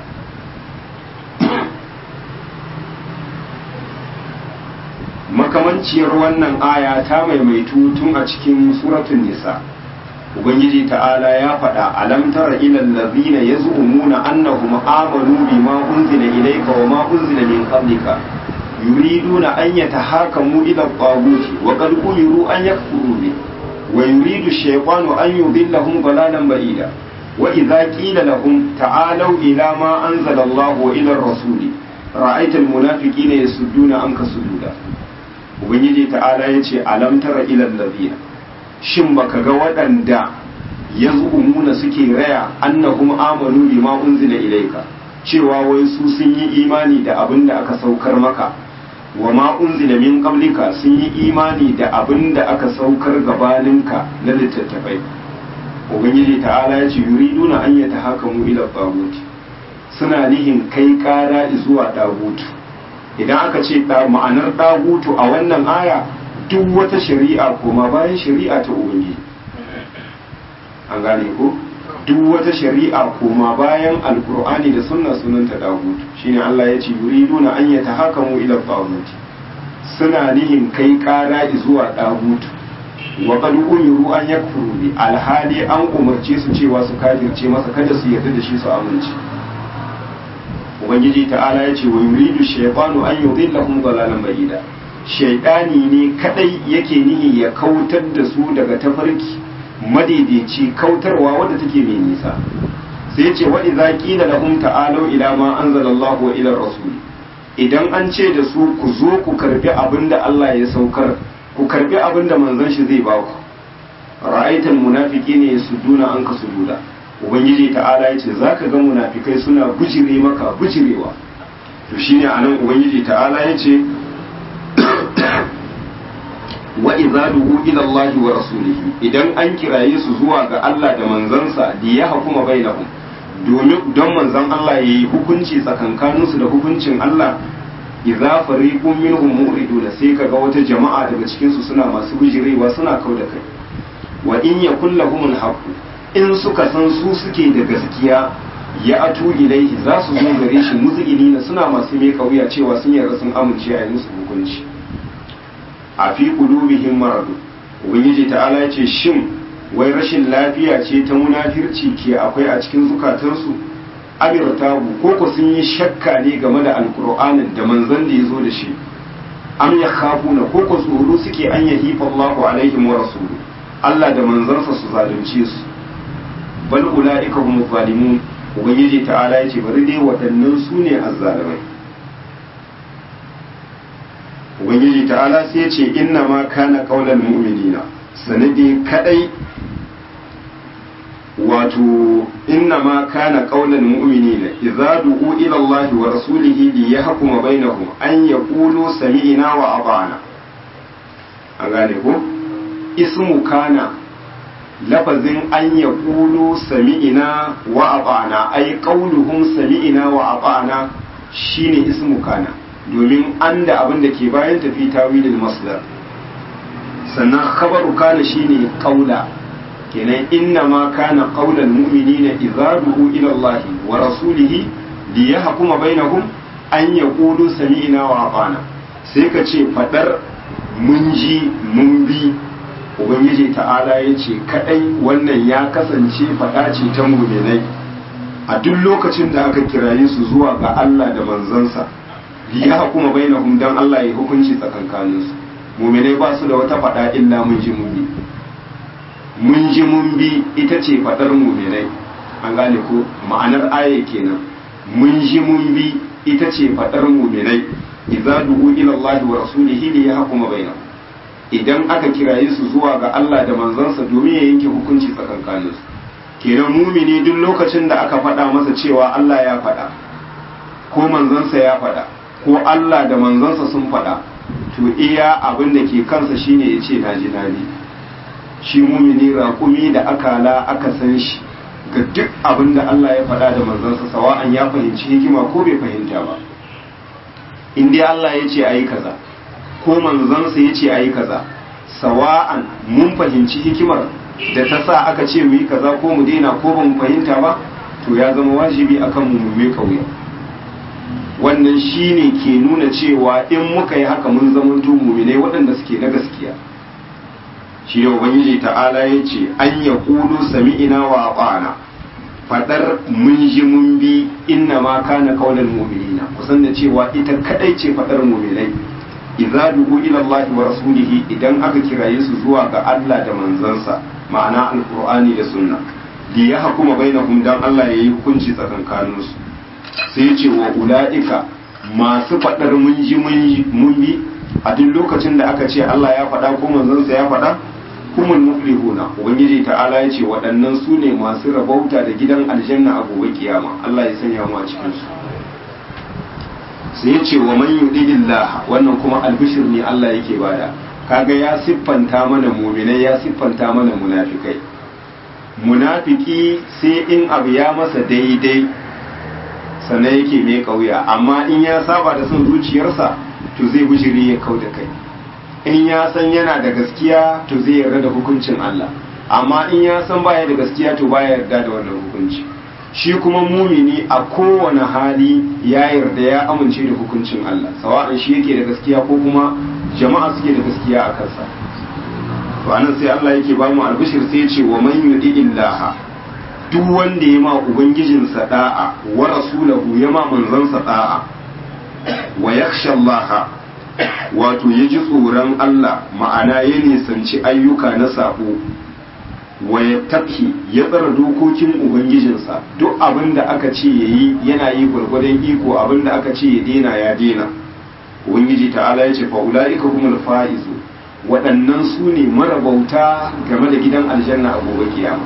makamanciyar wannan aya ta maimaitu tun a cikin suratun nisa ubangiji ta'ala ya faɗa alam tara ilal ladhina yaz'umuna annahum amanu bima unzila ilayka wa ma unzila min qablika yuriduna an yatahakamu ila at-taghut wa qad umiru an yakfuru bi wa yuridu ash-shaytanu an yudillahum dalalan ba'ida wa idza qila lahum ta'alu ila ma anzala Allah wa ila ar-rasuli ra'aita al-munafiqina yasudduna anka sududa ubangiji ta'ala yace alam tara ilal ladhina shin baka ga waɗanda ya umuna suke raya annahum amanu bima unzila ilaika cewa wai su sun yi imani da abin da aka saukar maka wa ma unzila min qablika sun yi imani da abin da aka saukar gabaninka na littattafai ubangiji ta'ala ya ce yuriduna an yatahakamu ila tagut suna nihin kai kara zuwa dagutu idan aka ce ma'anar dagutu a wannan aya duk wata shari'a koma bayan shari'a ta ubangiji an gane ko duk wata shari'a koma bayan alkur'ani da sunna sunanta dagut shine Allah ya ce yuriduna an yatahakamu ila tagut suna nihin kai kara zuwa dagut wa qad umiru an yakfuru bi alhali an umarce su cewa su kafirce masa kada su yarda da shi su amince ubangiji ta'ala ya ce wa yuridu shaytanu an yudillahum dalalan ba'ida shaidani ne kadai yake nihi ya kautar da su daga tafarki madaidaici kautarwa wadda take mai nisa sai ya ce wa idza qila lahum ta'alu ila ma anzalallahu wa ila rasul idan an ce da su ku zo ku karbi abinda Allah ya saukar ku karbi abinda manzon shi zai ba ku ra'aital munafiqina yasudduna anka sududa ubangiji ta'ala ya ce zaka ga munafikai suna bujire maka bujirewa to shine anan ubangiji ta'ala ya ce wa idza du'u ila Allah wa rasulihi idan an kiraye su zuwa ga Allah da manzansa da ya hukuma bainahum domin don manzon Allah yayi hukunci tsakankanin su da hukuncin Allah idza fariqun minhum mu'ridun sai kaga wata jama'a daga cikin su suna masu bijirewa suna kauda kai wa in yakul lahum al in suka san su suke da gaskiya ya atu ilaihi za su zo gare shi muzgini suna masu mai kauya cewa sun yarda sun amince a yi musu hukunci a fi qulubihim maradu ubangiji ta'ala ya ce shin wai rashin lafiya ce ta munafirci ke akwai a cikin zukatansu amirtabu ko ko sun yi shakka ne game da alkur'anin da manzon da ya zo da shi am ya khafuna ko ko tsoro suke an yahifa Allahu alaihim wa rasulu Allah da manzansa su zalunce su bal ulaika hum zalimun ubangiji ta'ala ya ce bari dai waɗannan su ne azzalimai ubangiji ta'ala sai ya ce inna ma kana qaulal mu'minina sanadi kadai wato inna ma kana qaulal mu'minina idza du'u ila Allah wa rasulihi li yahkuma bainahum an yaqulu sami'na wa ata'na an gane ko ismu kana lafazin an yaqulu sami'na wa ata'na ay qauluhum sami'na wa ata'na shine ismu kana domin an da abin da ke bayan tafi tawilin masdar sannan khabaru kana shine qaula kenan inna ma kana qaulal mu'minina idza du'u ila Allah wa rasulihi li yahkuma bainahum an ya ƙudu sami'ina wa abana sai ka ce faɗar mun ji mun bi ubangiji ta'ala ya ce kaɗai wannan ya kasance faɗa ce ta muminai a duk lokacin da aka kiraye su zuwa ga Allah da manzansa ya hukuma bainahum dan Allah ya hukunci tsakankaninsu muminai ba su da wata faɗa illa mun ji mun bi mun ji mun bi ita ce faɗar muminai an gane ko ma'anar aya kenan mun ji mun bi ita ce faɗar muminai idza du'u ila Allah wa rasulihi li yahkuma bainahum idan aka kiraye su zuwa ga Allah da manzansa domin ya yanke hukunci tsakankanin su kenan mumini duk lokacin da aka faɗa masa cewa Allah ya faɗa ko manzansa ya faɗa ko Allah da manzansa sun faɗa to iya abin da ke kansa shine ya ce naji naji shi mumini raƙumi da akala aka san shi ga duk abin da Allah ya faɗa da manzansa sawa'an ya fahimci hikima ko bai fahimta ba in dai Allah ya ce ayi kaza ko manzansa ya ce ayi kaza sawa'an mun fahimci hikimar da ta sa aka ce mu yi kaza ko mu daina ko ba mu fahimta ba to ya zama wajibi akan mu mu kauya wannan shine ke nuna cewa in muka yi haka mun zamanto muminai waɗanda suke na gaskiya shi ne ubangiji ta'ala ya ce an ya kulu sami'ina wa ba'ana fadar mun ji mun bi inna ma kana qaulal mu'minina kusan da cewa ita kadai ce fadar mu'minai idza du'u ila Allah wa rasulihi idan aka kiraye su zuwa ga Allah da manzansa ma'ana alqur'ani da sunna li yahkuma bainahum dan Allah yayi hukunci tsakankanin su sai ya ce wa ulaika masu fadar mun ji mun bi a duk lokacin da aka ce Allah ya faɗa ko manzansa ya faɗa humul muflihuna ubangiji ta'ala ya ce waɗannan su ne masu rabauta da gidan aljanna a gobe kiyama Allah ya sanya mu a cikin su sai ya ce wa man yudilillah wannan kuma albishir ne Allah yake bada kaga ya siffanta mana mu'minai ya siffanta mana munafikai munafiki sai in abu ya masa daidai sannan yake mai kauya amma in ya saba da son zuciyarsa to zai bishiri ya kau da kai in ya san yana da gaskiya to zai yarda da hukuncin Allah amma in ya san baya da gaskiya to baya yarda da wannan hukunci shi kuma mumini a kowane hali ya yarda ya amince da hukuncin Allah sawa'an shi yake da gaskiya ko kuma jama'a suke da gaskiya a kansa to anan sai Allah yake ba mu albishir sai ya ce wa man yudillaha duk wanda ya ma ubangijinsa da'a wa rasulahu ya ma manzansa da'a wa yakhsha Allah wato ya ji tsoron Allah ma'ana ya nisanci ayyuka na sabo wa ya tafi ya tsara dokokin ubangijinsa duk abin da aka ce ya yi yana yi gwargwadon iko abin da aka ce ya dena ya dena ubangiji ta'ala ya ce fa'ula'ika kuma fa'izu waɗannan su ne marabauta game da gidan aljanna a gobe kiyama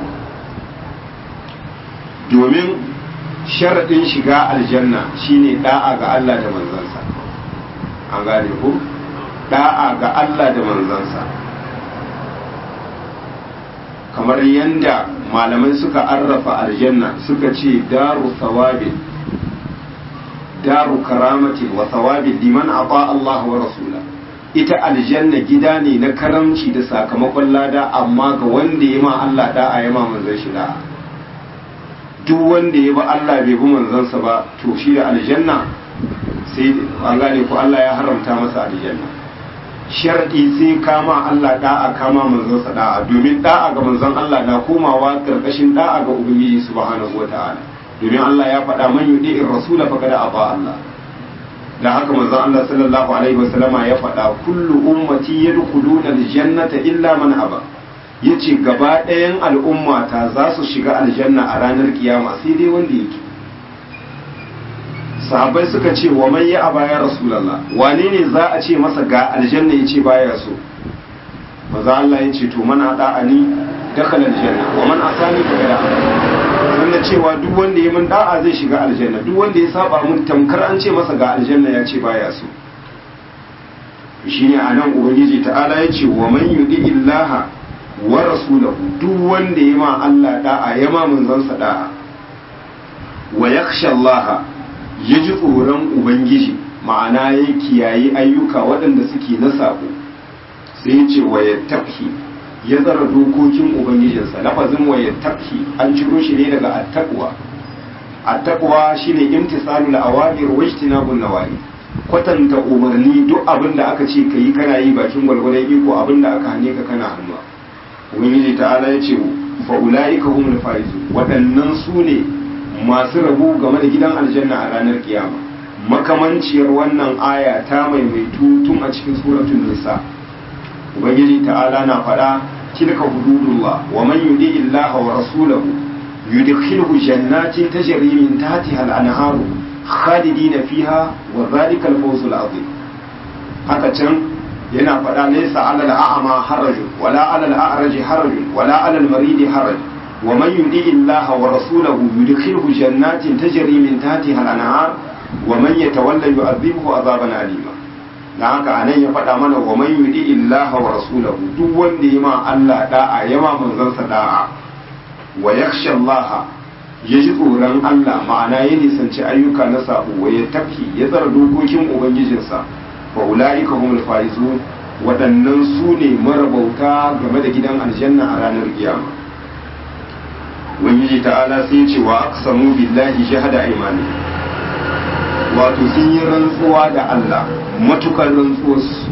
domin sharaɗin shiga aljanna shine da'a ga Allah da manzansa an gane ku da'a ga Allah da manzansa kamar yadda malamai suka arrafa aljanna suka ce daru thawabin daru karamatin wa thawabin liman ata Allah wa rasula ita aljanna gida ne na karamci da sakamakon lada amma ga wanda ya ma Allah da'a ya ma manzan shi da'a duk wanda ya ba Allah bai bi manzansa ba to shi da aljanna sai an gane ko Allah ya haramta masa aljanna sharɗi sai kama Allah da'a kama manzansa da'a domin da'a ga manzon Allah na komawa karkashin da'a ga ubangiji subhanahu wata'ala domin Allah ya faɗa man yudi rasula faqad aba Allah da haka manzon Allah sallallahu alaihi wasallama ya faɗa kullu ummati yadkhuluna aljannata illa man aba yace gaba ɗayan al'ummata za su shiga aljanna a ranar kiyama sai dai wanda yake sahabbai suka ce wa man ya aba ya rasulullah wane ne za a ce masa ga aljanna yace baya so maza Allah ya ce to man ada'ani dakhala aljanna wa man asani fa kada sannan cewa duk wanda ya min da'a zai shiga aljanna duk wanda ya saba mun tamkar an ce masa ga aljanna ya ce baya so shine anan ubangiji ta'ala ya ce wa man yudi illaha wa rasulahu duk wanda ya ma Allah da'a ya ma manzansa da'a wa yakhsha Allah ya ji tsoron ubangiji ma'ana ya kiyaye ayyuka waɗanda suke na sabo sai ya ce wa ya tafi ya tsara dokokin ubangijinsa lafazin wa ya tafi an ciro shi ne daga attaqwa attaqwa shine imtisalul awamir wa ijtinabun nawahi kwatanta umarni duk abin da aka ce kai kana yi bakin gwalgwadon iko abin da aka hane ka kana hannuwa ubangiji ta'ala ya ce fa ulaika humul faizun waɗannan su ne masu rabu game da gidan aljanna a ranar kiyama makamanciyar wannan aya ta maimaitu tun a cikin suratul nisa ubangiji ta'ala na faɗa tilka hududullah wa man yudi illaha wa rasulahu yudkhiluhu jannatin tajri min tahtiha al-anharu khalidina fiha wa dhalika al-fawzul azim haka can yana faɗa laysa 'ala al-a'ma harajun wala 'ala al-a'raji harajun wala 'ala al-maridi haraj wa man yudi illaha wa rasulahu yudkhiluhu jannatin tajri min tahtiha al-anhar wa man yatawalla yu'adhibuhu 'adaban alima dan haka anan ya faɗa mana wa man yudi illaha wa rasulahu duk wanda ya ma Allah da'a ya ma manzansa da'a wa yakhsha Allah ya ji tsoron Allah ma'ana ya nisanci ayyuka na sabo wa ya tafi ya tsara dokokin ubangijinsa fa ulaika humul faizun waɗannan su ne marabauta game da gidan aljanna a ranar kiyama ubangiji ta'ala sai ce wa aqsamu billahi shahada aymani wato sun yi rantsuwa da Allah matukar rantsuwarsu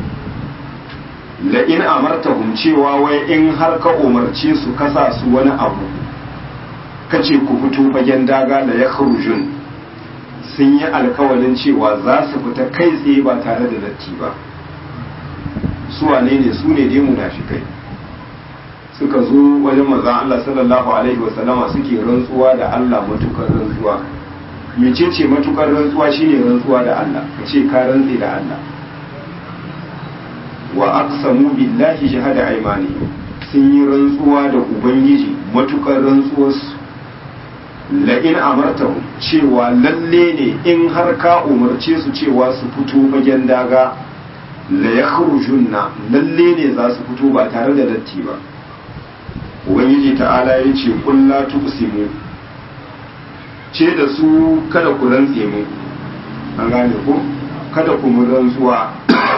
la in amartahum cewa wai in har ka umarce su kasa su wani abu kace ku fito fagen daga la yakhrujun sun yi alkawalin cewa za su fita kai tsaye ba tare da datti ba su wane ne su ne dai munafikai suka zo wajen manzon Allah sallallahu alaihi wasallama suke rantsuwa da Allah matukar rantsuwa mecece matukar rantsuwa shine rantsuwa da Allah kace ka rantse da Allah wa aqsamu billahi shahada aymani sun yi rantsuwa da ubangiji matukar rantsuwarsu la in amartahu cewa lalle ne in har ka umarce su cewa su fito fagen daga la yakhrujunna lalle ne za su fito ba tare da datti ba ubangiji ta'ala ya ce kulla tuqsimu ce da su kada ku rantse mu an gane ko kada ku mu rantsuwa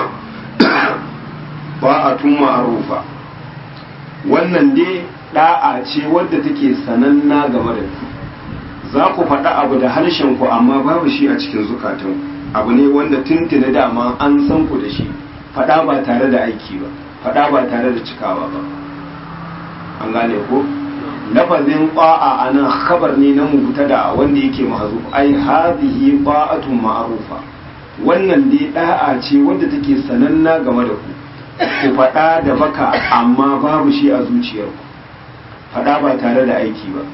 ba'atun ma'arufa wannan dai da'a ce wadda take sananna game da ku za ku faɗa abu da harshen ku amma babu shi a cikin zukatan abu ne wanda tuntuni dama an san ku da shi faɗa ba tare da aiki ba faɗa ba tare da cikawa ba an gane ko lafazin ba'a a nan khabar ne na mubtada wanda yake mahzuf ai hadhihi ba'atun ma'rufa wannan dai da'a ce wadda take sananna game da ku ku faɗa da baka amma babu shi a zuciyarku faɗa ba tare da aiki ba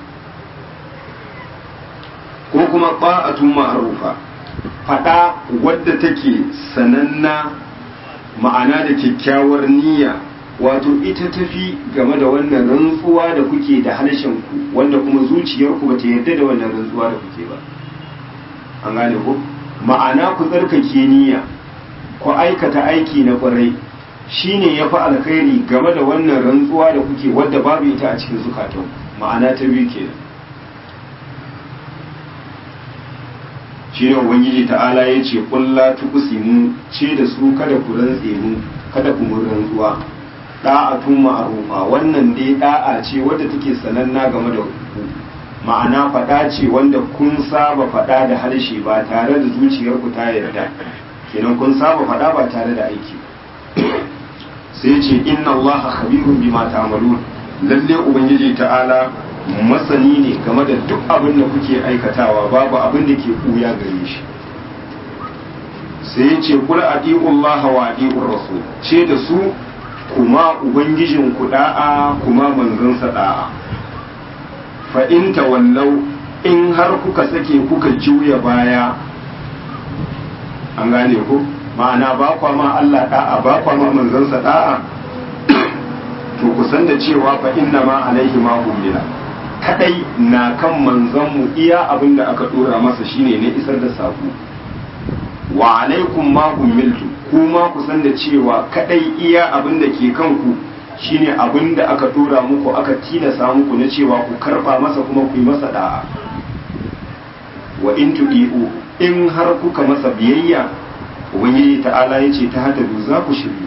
ko kuma ba'atun ma'rufa faɗa wadda take sananna ma'ana da kyakkyawar niyya wato ita tafi game da wannan rantsuwa da kuke da harshen ku wanda kuma zuciyarku ba ta yarda da wannan rantsuwa da kuke ba an gane ko ma'ana ku tsarkake niyya ku aikata aiki na kwarai shine ya fi alkhairi game da wannan rantsuwa da kuke wadda babu ita a cikin zukatan ma'ana ta biyu kenan shi ne ubangiji ta'ala ya ce kulla tuqsimu ce da su kada ku rantse mu kada ku mun rantsuwa da'atun ma'rufa wannan dai da'a ce wadda take sananna game da ku ma'ana faɗa ce wanda kun saba faɗa da harshe ba tare da zuciyar ku ta yarda kenan kun saba faɗa ba tare da aiki sai ce inna allaha khabirun bima ta'malun lalle ubangiji ta'ala masani ne game da duk abin da kuke aikatawa babu abin da ke kuya gare shi sai ya ce kula adi'ullaha wa adi'ur rasul ce da su kuma ubangijin ku da'a kuma manzansa da'a fa in tawallau in har kuka sake kuka juya baya an gane ku ma'ana ba kwa ma Allah da'a ba kwa ma manzansa da'a to ku san da cewa fa inna ma alaihi ma humila kadai na kan manzanmu iya abin da aka dora masa shine ne isar da sako wa alaikum ma humiltu kuma ku san da cewa kadai iya abin da ke kanku shine abin da aka dora muku aka tilasa muku na cewa ku karba masa kuma ku yi masa da'a wa in tudi'u in har kuka masa biyayya ubangiji ta'ala ya ce ta hada za ku shiryu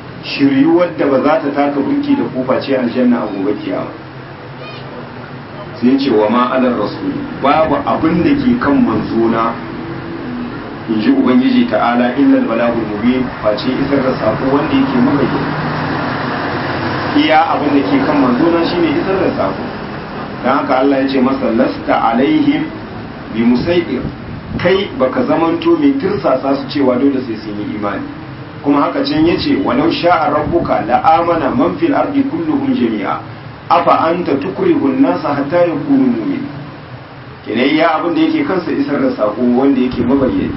shiryu wadda ba za ta taka burki da kufa ce aljanna a gobe kiyama sai ce wa ma alar rasul babu abin da ke kan manzona in ji ubangiji ta'ala illal balagul mubin face isar da sako wanda yake mabayyana iya abin da ke kan manzona shine isar da sako dan haka Allah ya ce masa lasta alaihim bi musaidir kai baka zamanto mai tirsasa su cewa dole sai sun yi imani kuma haka can yace walau sha'a rabbuka la amana man fil ardi kulluhum jami'a afa anta tukrihu an-nasa hatta yakunu mu'min kenan ya abin da yake kansa isar da sako wanda yake mabayyani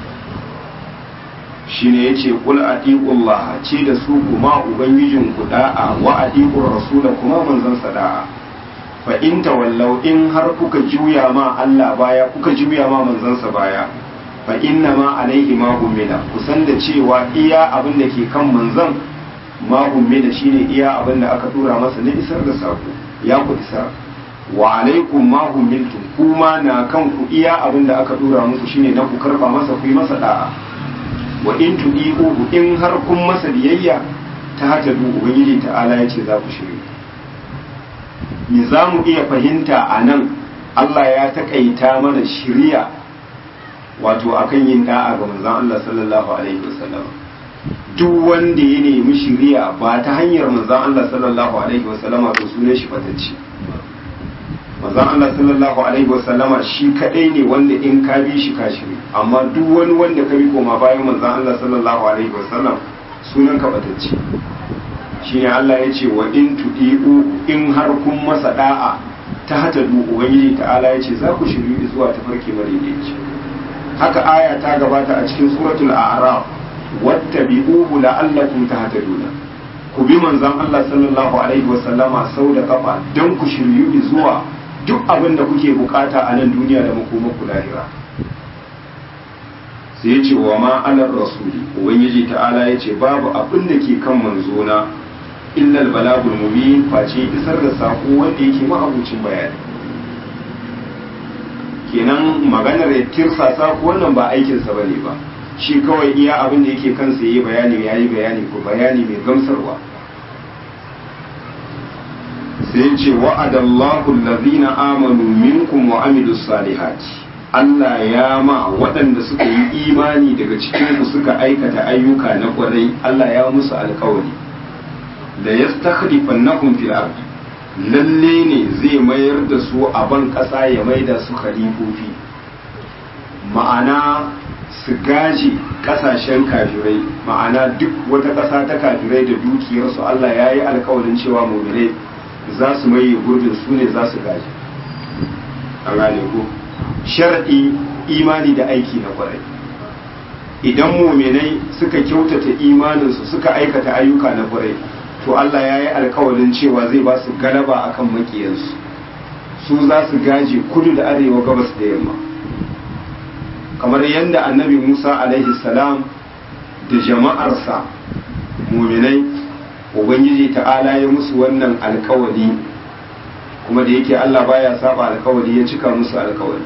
shine yace qul atiqullah ce da su kuma ubangijin ku da'a wa atiqur rasul kuma manzon sada'a fa in tawallau in har kuka juya ma Allah baya kuka juya ma manzon sa baya fa inna ma alaihi ma ummila kusan da cewa iya abin da ke kan manzon ma ummila shine iya abin da aka tura masa na isar da sako ya ku isar wa alaikum ma ummiltum kuma na kan ku iya abin da aka tura muku shine na ku karba masa ku yi masa da'a wa in tudihu in har kun masa biyayya ta hata du ubangiji ta'ala ya ce za ku shirye me za mu iya fahimta a nan Allah ya taƙaita mana shirya wato akan yin da'a ga manzon Allah sallallahu alaihi wasallam duk wanda ya nemi shiriya ba ta hanyar manzon Allah sallallahu alaihi wasallama to sunan shi fatacci manzon Allah sallallahu alaihi wasallama shi kadai ne wanda in ka bi shi ka shiri amma duk wani wanda ka bi koma bayan manzon Allah sallallahu alaihi wasallam sunan ka fatacci shine Allah ya ce wa in tudiu in har kun masa da'a ta hata du ubangiji ta'ala ya ce za ku shiri zuwa tafarki madaidaici haka aya ta gabata a cikin suratul a'raf wattabi'uhu la'allakum tahtaduna ku bi manzon Allah sallallahu alaihi wasallama sau da kafa don ku shiryu zuwa duk abin da kuke bukata a nan duniya da makomaku lahira sai yace wa ma alar rasuli ubangiji ta'ala yace babu abin da ke kan manzona illa balagul mubin face isar da sako wanda yake ma'abucin bayani kenan maganar ya tirsasa ko wannan ba aikinsa bane ba shi kawai iya abin da yake kansa yayi bayani yayi bayani ko bayani mai gamsarwa sai ce wa'adallahu allazina amanu minkum wa amilus salihati Allah ya ma waɗanda suka yi imani daga cikin ku suka aikata ayyuka na kwarai Allah ya musu alkawari da yastakhlifannahum fil ardi lalle ne zai mayar da su a ban ƙasa ya maida su khalifofi ma'ana su gaji ƙasashen kafirai ma'ana duk wata ƙasa ta kafirai da dukiyarsu Allah ya yi alkawarin cewa muminai za su maye gurbin su ne za su gaji a gane ko sharaɗi imani da aiki na kwarai idan muminai suka kyautata imaninsu suka aikata ayyuka na kwarai to Allah ya yi alkawarin cewa zai ba su galaba akan makiyansu su za su gaje kudu da arewa gabas da yamma kamar yadda annabi musa alaihi salam da jama'arsa muminai ubangiji ta'ala ya musu wannan alkawari kuma da yake Allah baya saba alkawari ya cika musu alkawari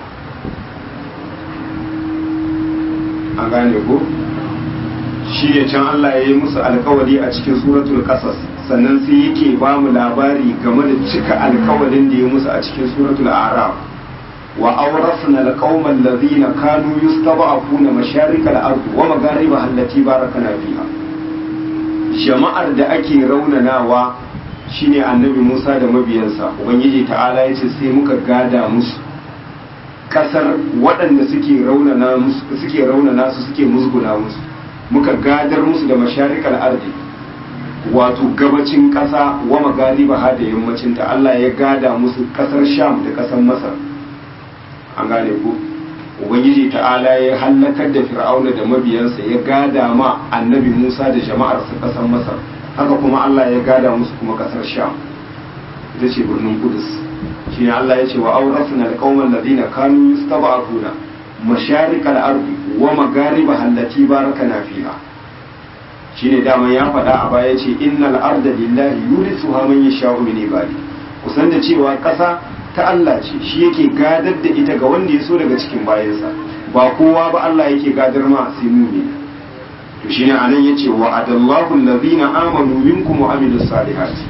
an gane ko shi ne can Allah ya yi musu alkawari a cikin suratul qasas sannan sai yake ba mu labari game da cika alkawarin da ya musu a cikin suratul a'raf wa awrasna alqauma alladhina kanu yustaba'una masharikal ard wa magharibaha allati barakana fiha jama'ar da ake raunanawa shine annabi Musa da mabiyansa ubangiji ta'ala yace sai muka gada musu kasar waɗanda suke raunana musu suke raunana su suke musguna musu muka gadar musu da masharikal ardi wato gabacin ƙasa wa magariba ha da yammacin ta Allah ya gada musu ƙasar Sham da ƙasar Masar an gane ku ubangiji ta'ala ya hallakar da fir'auna da mabiyansa ya gada ma annabi Musa da jama'arsa ƙasar Masar haka kuma Allah ya gada musu kuma ƙasar Sham ita ce birnin Kudus shine Allah ya ce wa awrasna alqauman ladina kanu yustaba'una masharikal ardi wa magariba allati barakana fiha shine dama ya faɗa a baya ce innal arda lillahi yurisuha man yasha'u min ibadi kusan da cewa ƙasa ta Allah ce shi yake gadar da ita ga wanda ya so daga cikin bayansa ba kowa ba Allah yake gadar ma sai mu'min to shine anan yace wa adallahu allazina amanu minkum wa amilus salihati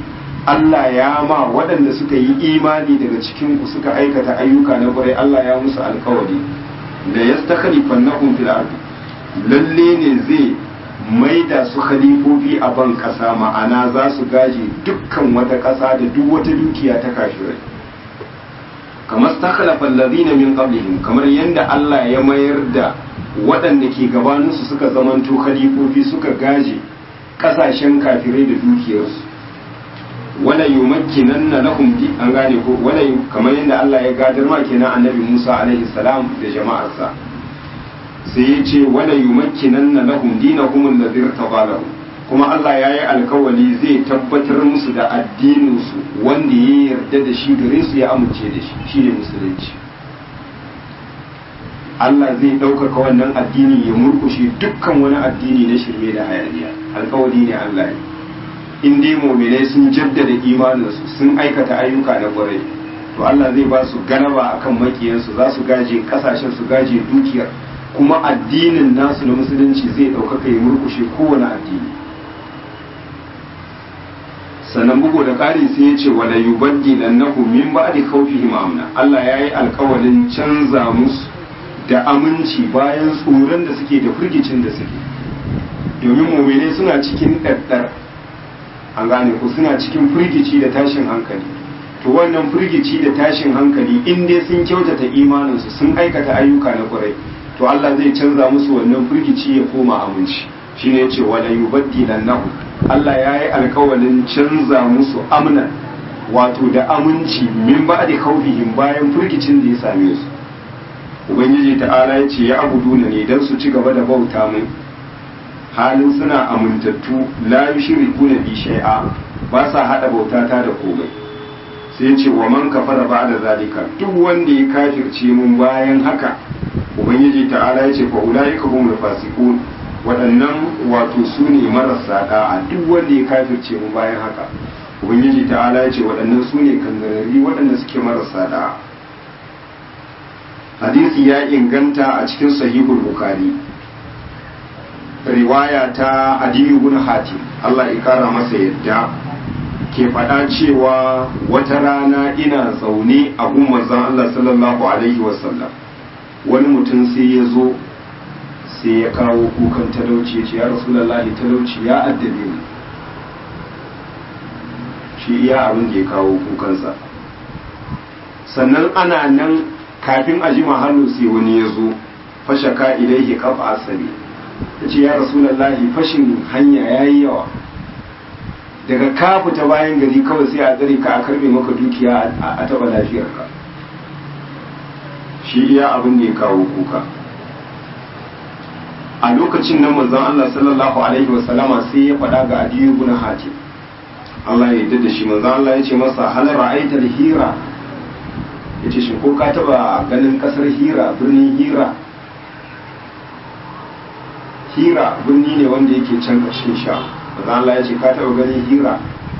Allah ya ma waɗanda suka yi imani daga cikin ku suka aikata ayyuka na ƙwarai Allah ya musu alkawari da yastakhlifannahum fil ardi lalle ne zai maida su khalifofi a ban ƙasa ma'ana za su gaje dukkan wata ƙasa da duk wata dukiya ta kafirai kamar stakhlafa alladhina min qablihim kamar yadda Allah ya mayar da waɗanda ke gabaninsu suka zamanto khalifofi suka gaje ƙasashen kafirai da dukiyarsu wala yumakkinanna lahum di an gane ko wala kamar yadda Allah ya gadar ma kenan annabi Musa alaihi salam da jama'arsa sai ya ce wala yumakkinanna lahum dinahum alladhi irtabalahu kuma Allah ya yi alkawali zai tabbatar musu da addininsu wanda ya yarda da shi gare su ya amince da shi shine musulunci Allah zai ɗaukaka wannan addini ya murkushe dukkan wani addini na shirme da hayaniya alkawari ne Allah ne in dai muminai sun jaddada imaninsu sun aikata ayyuka na kwarai to Allah zai ba su galaba akan makiyansu za su gaje kasashen su gaje dukiyar kuma addinin nasu na musulunci zai ɗaukaka ya murkushe kowane addini sannan bugu da ƙari sai ya ce wala yubaddilannahu min ba'di khawfihim amna Allah yayi alƙawalin canza musu da aminci bayan tsoron da suke da firgicin da suke domin muminai suna cikin ɗaɗɗar an gane ku suna cikin firgici da tashin hankali to wannan firgici da tashin hankali in dai sun kyautata imaninsu sun aikata ayyuka na kwarai to Allah zai canza musu wannan firgici ya koma aminci shine yace wala yubaddilannahu Allah ya yi alkawalin canza musu amnan wato da aminci min ba'di khawfihim bayan firgicin da ya same su ubangiji ta'ala ya ce ya abuduna ne don su ci gaba da bauta min halin suna amintattu la yushriku na bi shay'a ba sa hada bauta ta da komai sai ce wa man kafara ba'da zalika duk wanda ya kafirce mun bayan haka ubangiji ta'ala ya ce fa ulaika humul fasiqun waɗannan wato su ne marasa da'a duk wanda ya kafirce mun bayan haka ubangiji ta'ala ya ce waɗannan su ne kangarari waɗanda suke marasa da'a hadisi ya inganta a cikin sahihul bukhari riwaya ta adiyu bin hatim Allah ya kara masa yadda ke faɗa cewa wata rana ina zaune a gun manzon Allah sallallahu alaihi wasallam wani mutum sai ya zo sai ya kawo kukan talauci ya ce ya rasulullahi talauci ya addabe ni shi iya abin da ya kawo kukansa sannan ana nan kafin a ji mahallu sai wani ya zo fashaka ilaihi kafa asali ya ce ya rasulallahi fashin hanya ya yi yawa daga ka fita bayan gari kawai sai a tsare ka a karbe maka dukiya a taba lafiyarka shi iya abin da ya kawo kuka a lokacin nan manzon Allah sallallahu alaihi wasallama sai ya faɗa ga adiyu bin hatim Allah ya yarda da shi manzon Allah ya ce masa hal ra'aita hira ya ce shi ko ka taba ganin kasar hira birnin hira hira birni ne wanda yake can ƙarshen sha maza Allah ya ce ka taba ganin hira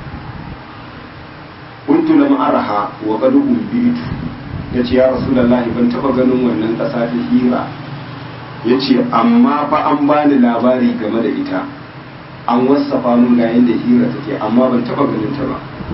kuntu lam araha wa qad ubitu ya ce ya rasulullahi ban taba ganin wannan ƙasa ta hira ya ce amma fa an bani labari game da ita an wasafa mun ga yadda hira take amma ban taba ganin ta ba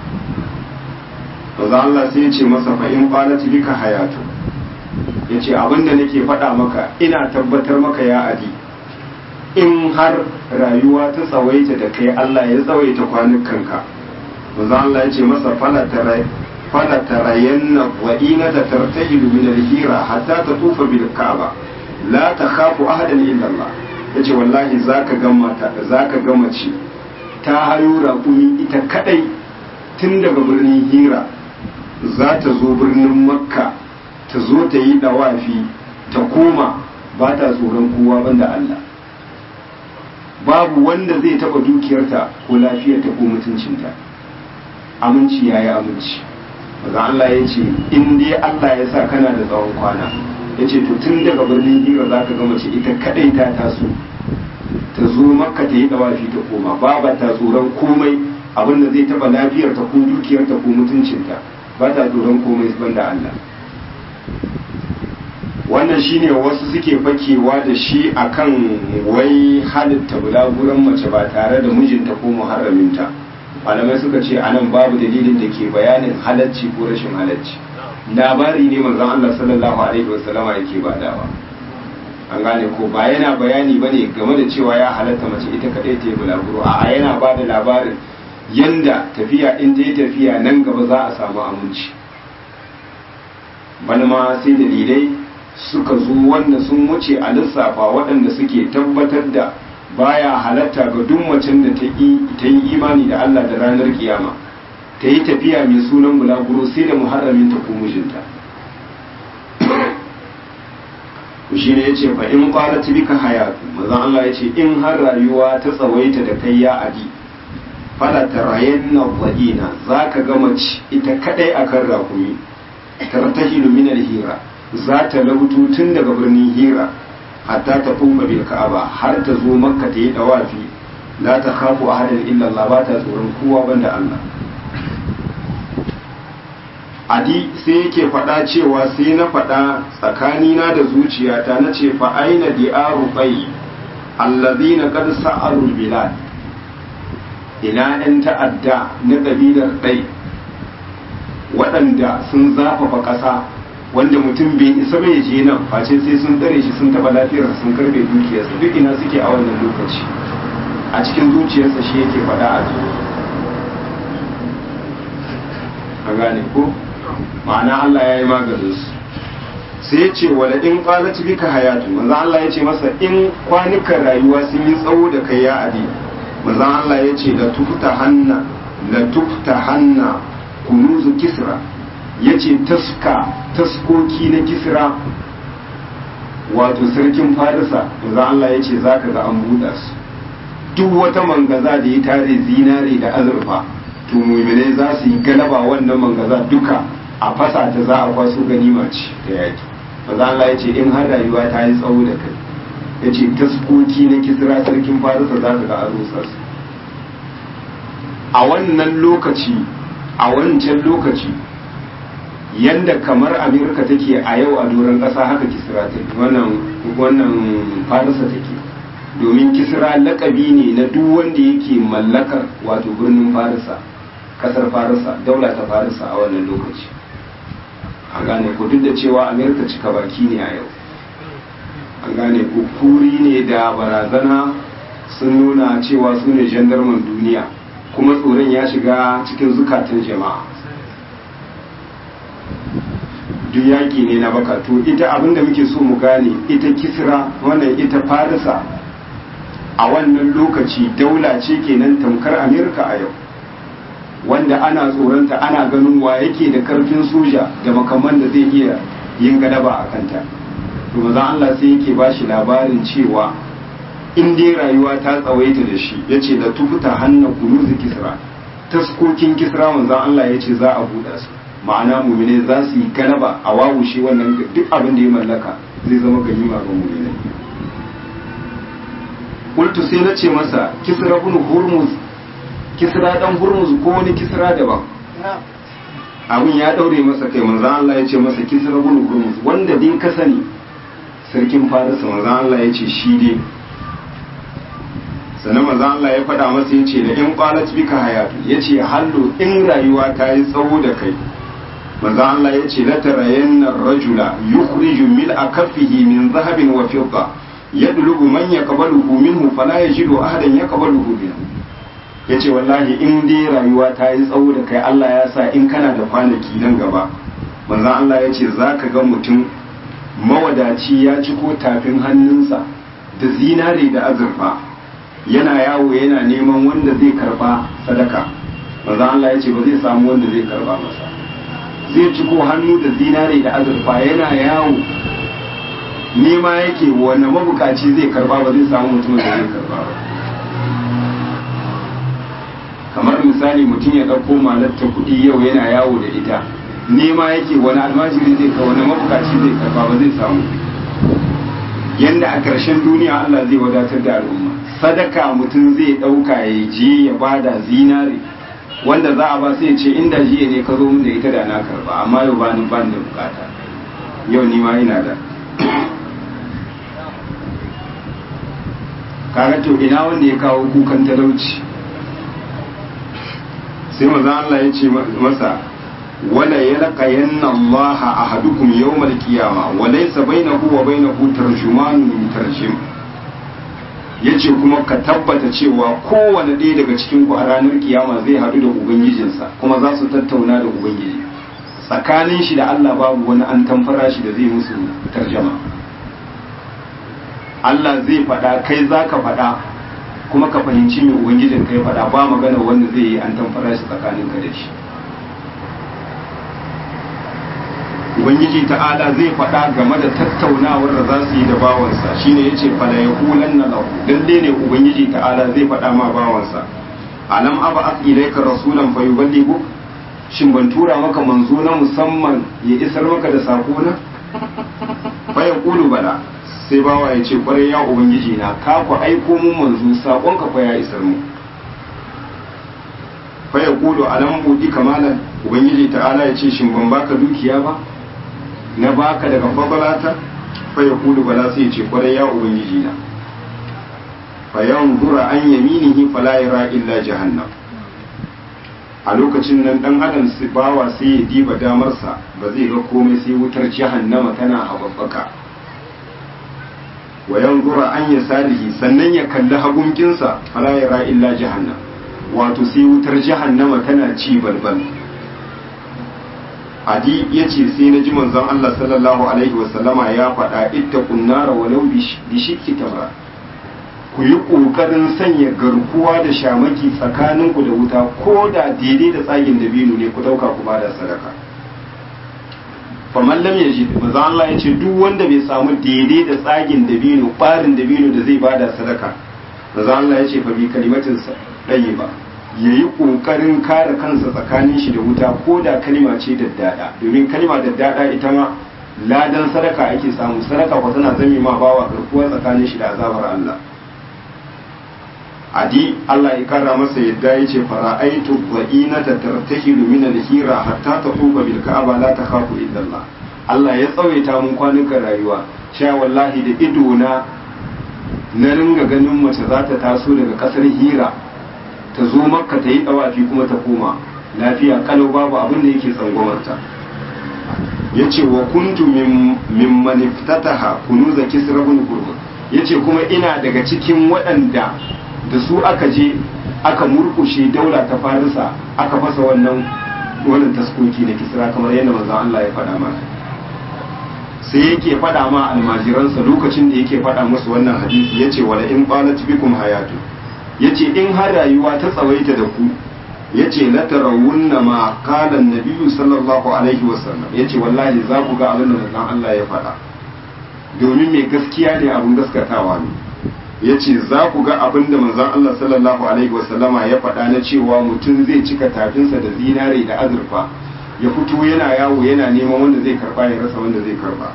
maza Allah sai ya ce masa fa in qalat bika hayatu ya ce abinda nake faɗa maka ina tabbatar maka ya adi in har rayuwa ta tsawaita da kai Allah ya tsawaita kwanukanka maza Allah ya ce masa fala tarayanna wa ina ta tartahilu min al-hira hatta tatufa bil ka'aba la takhafu ahadan illa Allah yace wallahi zaka ga mata zaka ga mace ta hayo raƙumi ita kadai tun daga birnin hira za ta zo birnin makka ta zo ta yi dawafi ta koma ba ta tsoron kowa banda Allah babu wanda zai taba dukiyarta ko lafiyarta ko mutuncinta aminci ya yi aminci maza Allah ya ce in dai Allah ya sa kana da tsawon kwana ya ce to tun daga birnin hira za ka gama ce ita kadai ta taso ta zo makka ta yi dawafi ta koma ba ta tsoron komai abinda zai taba lafiyarta ko dukiyarta ko mutuncinta ba ta tsoron komai banda Allah wannan shine wasu suke fakewa da shi akan wai halitta bulaguran mace ba tare da mijinta ko muharraminta malamai suka ce anan babu dalilin da ke bayanin halacci ko rashin halacci labari ne manzon Allah sallallahu alaihi wasallama yake badawa an gane ko ba yana bayani bane game da cewa ya halatta mace ita kadai ta yi bulaguro a yana ba da labarin yanda tafiya in ta yi tafiya nan gaba za a samu aminci bana ma sai dalilai suka zo wanda sun wuce a lissafa waɗanda suke tabbatar da baya halatta ga duk macen da ta yi imani da Allah da ranar kiyama ta yi tafiya mai sunan bulaguro sai da muharramin ta ko mijinta shi ne ya ce fa in kwana bika hayatu mazan Allah ya ce in har rayuwa ta tsawaita da kai ya adi fala tarayen na za'ina za ka ga mace ita kadai akan rakumi tartahilu min hira za ta lautu tun daga birnin hira hatta ta fuka bil ka'aba har ta zo makka ta yi dawafi la ta khafu ahadan illa Allah ba ta tsoron kowa banda Allah adi sai yake faɗa cewa sai na faɗa tsakanina da zuciyata na ce fa aina di'aru bai allazina qad sa'arul bilad ina ɗan ta'adda na ƙabilar ɗai waɗanda sun zafafa ƙasa wanda mutum bai isa bai je nan face sai sun tsare shi sun taɓa lafiyar sun karbe dukiyarsa duk ina suke a wannan lokaci a cikin zuciyarsa shi yake faɗa a a gane ko ma'ana Allah ya yi maganin su sai ya ce wala in qalat bika hayatu manzo Allah ya ce masa in kwanukan rayuwa sun yi tsawo da kai ya adi manzo Allah ya ce la tufta hanna la tufta hanna kunuzu kisra yace taska taskoki na kisra wato sarkin farisa manzo Allah ya ce zaka ga an buɗa su duk wata mangaza da ya tare zinare da azurfa to mu'minai za su yi galaba wannan mangaza duka a fasa ta za a kwaso ganima ce da yaki maza Allah ya ce in har rayuwa ta yi tsawo da kai ya ce taskoki na kisra sarkin farisa za ka ga an rusa su a wannan lokaci a wancan lokaci yanda kamar amerika take a yau a doron ƙasa haka kisra take wannan wannan farisa take domin kisra lakabi ne na duk wanda yake mallakar wato birnin farisa kasar farisa daula ta farisa a wannan lokaci an gane ko duk da cewa amerika cika baki ne a yau an gane ko kuri ne da barazana sun nuna cewa su ne jandarman duniya kuma tsoron ya shiga cikin zukatan jama'a duk yaƙi ne na baka to ita abinda muke so mu gane ita kisra wannan ita farisa a wannan lokaci daula ce kenan tamkar amerika a yau wanda ana tsoronta ana ganin wa yake da karfin soja da makaman da zai iya yin gadaba a kanta to maza Allah sai yake ba shi labarin cewa in dai rayuwa ta tsawaita da shi ya ce da tufuta hannun kunuzi kisra taskokin kisra manzan Allah ya ce za a buɗa su ma'ana mumine za su yi galaba a wawushe wannan duk abin da ya mallaka zai zama ganima ga mumine kultu sai na ce masa kisra bin hurmuz kisra dan hurmuz ko wani kisra daban abin ya daure masa kai manzan Allah ya ce masa kisra bin hurmuz wanda dai ka sani sarkin farisa manzan Allah ya ce shi dai sannan manzan Allah ya faɗa masa ya ce da in qalat bika hayatu ya ce hallo in rayuwa ta yi tsawo da kai manzan Allah ya ce la tarayanna rajula yukhriju mil'a kaffihi min zahabin wa fidda yadlubu man yaqbaluhu minhu fala yajidu ahadan yaqbaluhu minhu yace wallahi in dai rayuwa ta yi tsawo da kai Allah ya sa in kana da kwanaki nan gaba manzon Allah yace zaka ga mutum mawadaci ya ci ko tafin hannunsa da zinare da azurfa yana yawo yana neman wanda zai karba sadaka manzon Allah yace ba zai samu wanda zai karba masa zai ci ko hannu da zinare da azurfa yana yawo nema yake wani mabukaci zai karba ba zai samu mutumin da zai karba ba kamar misali mutum ya ɗauko malatta kuɗi yau yana yawo da ita nema yake wani almajiri zai ka wani mabukaci zai karba ba zai samu yanda a ƙarshen duniya Allah zai wadatar da al'umma sadaka mutum zai ɗauka ya je ya bada zinare wanda za a ba sai ce inda jiya ne ka zo mun da ita da na karba amma yau ba ni ba da bukata yau ni ma ina da kaga to ina wanda ya kawo kukan talauci sai manzon Allah ya ce masa wala yalqayanna Allah ahadukum yawmal qiyama wa laysa bainahu wa bainahu tarjumanun yutarjim yace kuma ka tabbata cewa kowane ɗaya daga cikin ku a ranar kiyama zai haɗu da ubangijinsa kuma za su tattauna da ubangiji tsakanin shi da Allah babu wani an tamfara shi da zai musu tarjama Allah zai faɗa kai za ka faɗa kuma ka fahimci mai ubangijin kai faɗa ba magana wanda zai yi an tamfara shi tsakanin ka da shi ubangiji ta'ala zai faɗa game da tattaunawar da za su yi da bawansa shine yace fala yaqulan na lahu lalle ne ubangiji ta'ala zai faɗa ma bawansa alam aba ilayka rasulan fayuballighu shin ban tura maka manzo na musamman ya isar maka da sako na fa yaqulu bala sai bawa ya ce kwarai ya ubangiji na ka ku aiko mun manzo sakon ka fa ya isar mu fa yaqulu alam budi kamalan ubangiji ta'ala ya ce shin ban baka dukiya ba na baka daga fadalata fa ya kudu bala sai ya ce kwarai ya ubangiji na fa yanzura an yaminihi fala yara illa jahannam a lokacin nan dan adam su bawa sai ya diba damarsa ba zai ga komai sai wutar jahannama tana hababbaka wa yanzura an yasalihi sannan ya kalli hagunkinsa fala yara illa jahannam wato sai wutar jahannama tana ci balbal adi ya ce sai na ji manzon Allah sallallahu alaihi wasallama ya faɗa ita kunnara walau bi shikki tamra ku yi ƙoƙarin sanya garkuwa da shamaki tsakaninku da wuta ko da daidai da tsagin dabino ne ku ɗauka ku bada sadaka faman lam yaji manzon Allah ya ce duk wanda bai samu daidai da tsagin dabino ɓarin dabino da zai bada sadaka manzon Allah ya ce fa bi kalimatin ɗaye ba ya yi ƙoƙarin kare kansa tsakanin shi da wuta ko da kalima ce daddada domin kalima daddada ita ma ladan sadaka ake samu sadaka ko tana zame ma bawa garkuwa tsakanin shi da azabar Allah adi Allah ya kara masa yadda ya ce fara'aitu dha'inata tartahilu min al-hira hatta taquba bil ka'aba la takhafu illa Allah Allah ya tsawaita mun kwanukan rayuwa sha wallahi da ido na na ringa ganin mace za ta taso daga kasar hira ta zo makka ta yi dawafi kuma ta koma lafiya kalau babu abin da yake tsangwamarta ya ce wa kuntu min maniftataha kunuza kisra bin hurmuz ya ce kuma ina daga cikin waɗanda da su aka je aka murkushe daula ta farisa aka fasa wannan wannan taskoki na kisra kamar yadda manzon Allah ya faɗa mana sai yake faɗa ma almajiransa lokacin da yake faɗa musu wannan hadisi yace wala in qalat bikum hayatu yace in har rayuwa ta tsawaita da ku yace la tarawunna ma qala an-nabiy sallallahu alaihi wasallam yace wallahi za ku ga abin da manzon Allah ya faɗa domin mai gaskiya ne abin gaskatawa ne yace za ku ga abin da manzon Allah sallallahu alaihi wasallama ya faɗa na cewa mutum zai cika tafinsa da zinare da azurfa ya fito yana yawo yana neman wanda zai karba ya rasa wanda zai karba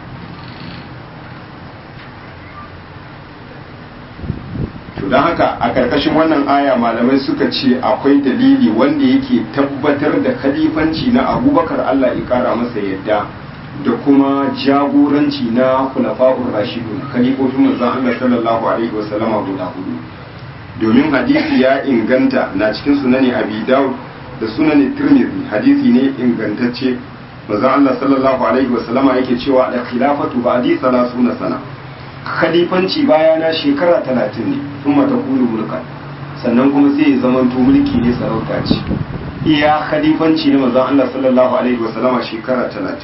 to don haka a ƙarƙashin wannan aya malamai suka ce akwai dalili wanda yake tabbatar da khalifanci na abubakar allah ya ƙara masa yadda da kuma jagoranci na kulafa'ur rashidun khalifofin manzon allah sallallahu alaihi wasallama guda hudu domin hadisi ya inganta na cikin sunani abi dawud da sunan tirmidhi hadisi ne ingantacce manzon Allah sallallahu alaihi wasallama yake cewa da khilafatu ba'di 30 sana khalifanci bayana shekara 30 ne kuma ta kulu mulka sannan kuma sai ya zamanto mulki ne sarauta ce iya khalifanci ne manzon Allah sallallahu alaihi wasallama shekara 30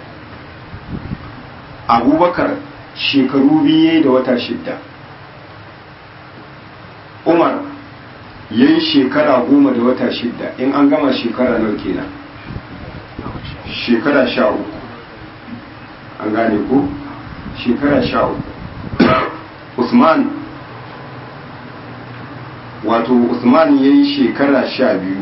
Abubakar shekaru biye da wata shidda Umar ya yi shekara goma da wata shidda in an gama shekara nawa kenan shekara sha uku an gane ko shekara sha uku usman wato usman ya yi shekara sha biyu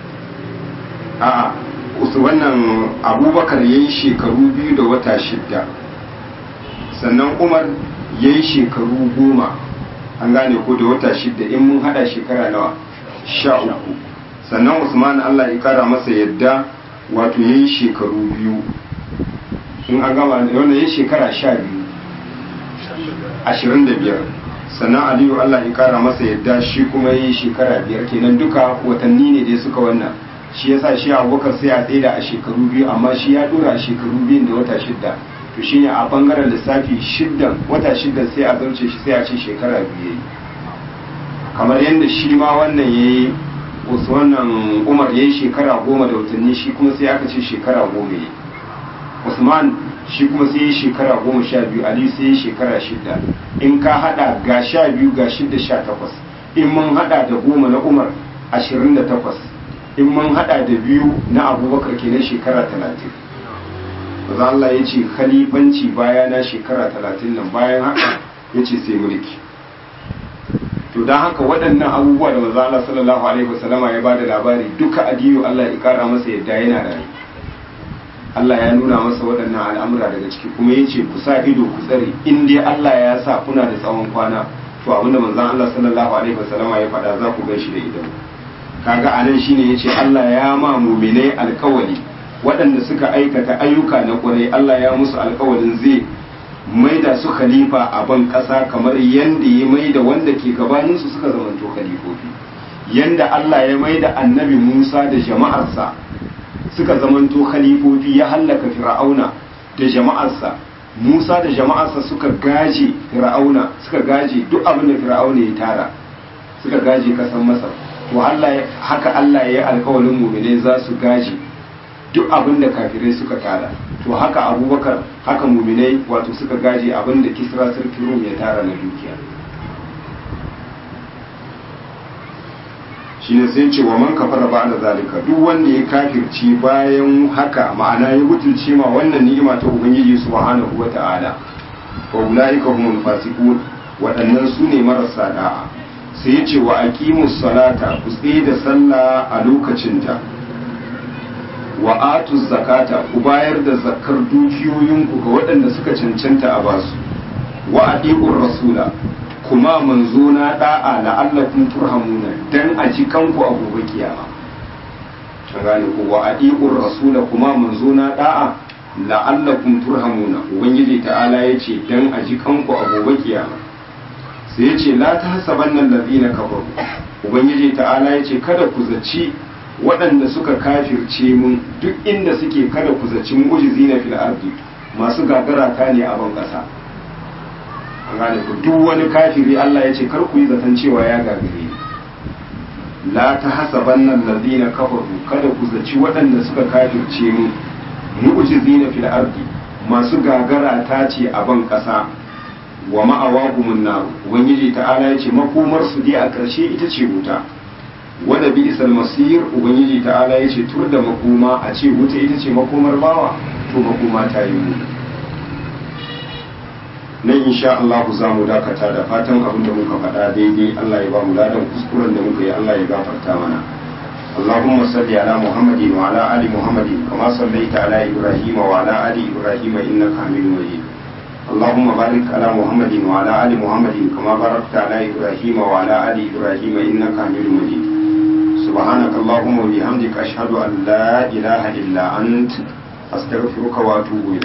a wannan abubakar ya yi shekaru biyu da wata shidda sannan umar ya yi shekaru goma an gane ko da wata shidda in mun hada shekara nawa sha uku sannan usman allah ya kara masa yadda wato ya yi shekaru biyu in an gama wannan ya shekara sha biyu ashirin da biyar sannan aliyu allah ya kara masa yadda shi kuma ya yi shekara biyar kenan duka watanni ne dai suka wannan shi yasa shi abubakar sai a tsaida a shekaru biyu amma shi ya dora a shekaru biyun da wata shidda to shine a bangaren lissafi shiddan wata shiddan sai a zarce shi sai a ce shekara biyu yayi kamar yadda shi ma wannan yayi wasu wannan umar yayi shekara goma da watanni shi kuma sai aka ce shekara goma yayi usman shi kuma sai yi shekara goma sha biyu ali sai yi shekara shida in ka hada ga sha biyu ga shida sha takwas in mun hada da goma na umar ashirin da takwas in mun hada da biyu na abubakar kenan shekara talatin maza Allah ya ce khalifanci baya na shekara talatin nan bayan haka ya ce sai mulki to don haka waɗannan abubuwa da maza Allah sallallahu alaihi wasallama ya bada labari duka adiyu Allah ya kara masa yadda yana rayu Allah ya nuna masa waɗannan al'amura daga ciki kuma ya ce ku sa ido ku tsare in dai Allah ya sa kuna da tsawon kwana to abinda manzon Allah sallallahu alaihi wasallama ya faɗa za ku gan shi da idan kaga anan shine yace Allah ya ma mu'minai alkawali waɗanda suka aikata ayyuka na ƙwarai Allah ya musu alkawalin zai maida su khalifa a ban ƙasa kamar yanda ya maida wanda ke gabaninsu suka zamanto khalifofi yanda Allah ya maida annabi Musa da jama'arsa suka zamanto khalifofi ya hallaka fir'auna da jama'arsa Musa da jama'arsa suka gaje fir'auna suka gaje duk abin da fir'auna ya tara suka gaje kasan Masar to Allah haka Allah ya yi alkawalin mu'minai za su gaje duk abin da kafirai suka tara to haka abubakar haka mu'minai wato suka gaje abin da kisra sarki rum ya tara na dukiya shine sai ce wa man kafara ba da zalika duk wanda ya kafirci bayan haka ma'ana ya butulce ma wannan ni'ima ta ubangiji subhanahu wata'ala wa ulaika humul fasiqun waɗannan su ne marasa da'a sai ya ce wa aqimus salata ku tsaye da sallah a lokacinta wa atuz zakata ku bayar da zakar dukiyoyinku ga waɗanda suka cancanta a basu wa adiqur rasula kuma manzo na da'a la'allakum turhamuna dan a ji kanku a gobe kiyama an gane ku wa adiqur rasula kuma manzo na da'a la'allakum turhamuna ubangiji ta'ala yace dan a ji kanku a gobe kiyama sai yace la tahsabanna allazina kafaru ubangiji ta'ala yace kada ku zaci waɗanda suka kafirce mun duk inda suke kada ku zaci mu'jizina fil ardi masu gagara ta ne a ban ƙasa an gane ku duk wani kafiri Allah ya ce kar ku yi zaton cewa ya gagare la ta hasaban nan ladina kafaru kada ku zaci waɗanda suka kafirce mu mu'jizina fil ardi masu gagara ta ce a ban ƙasa wa ma'awahumun nar ubangiji ta'ala ya ce makomar su dai a ƙarshe ita ce wuta wanda bi isal masir ubangiji ta'ala ya ce tur da makoma a ce wuta ita ce makomar bawa to makoma ta yi mu nan insha Allah za mu dakata da fatan abin da muka faɗa daidai Allah ya ba mu ladan kuskuren da muka yi Allah ya gafarta mana اللهم صل على محمد وعلى آل محمد كما صليت على إبراهيم وعلى آل إبراهيم إنك حميد مجيد اللهم بارك على محمد وعلى آل محمد كما باركت على إبراهيم وعلى آل إبراهيم إنك حميد مجيد سبحانك اللهم وبحمدك أشهد أن لا إله إلا أنت أستغفرك وأتوب إليك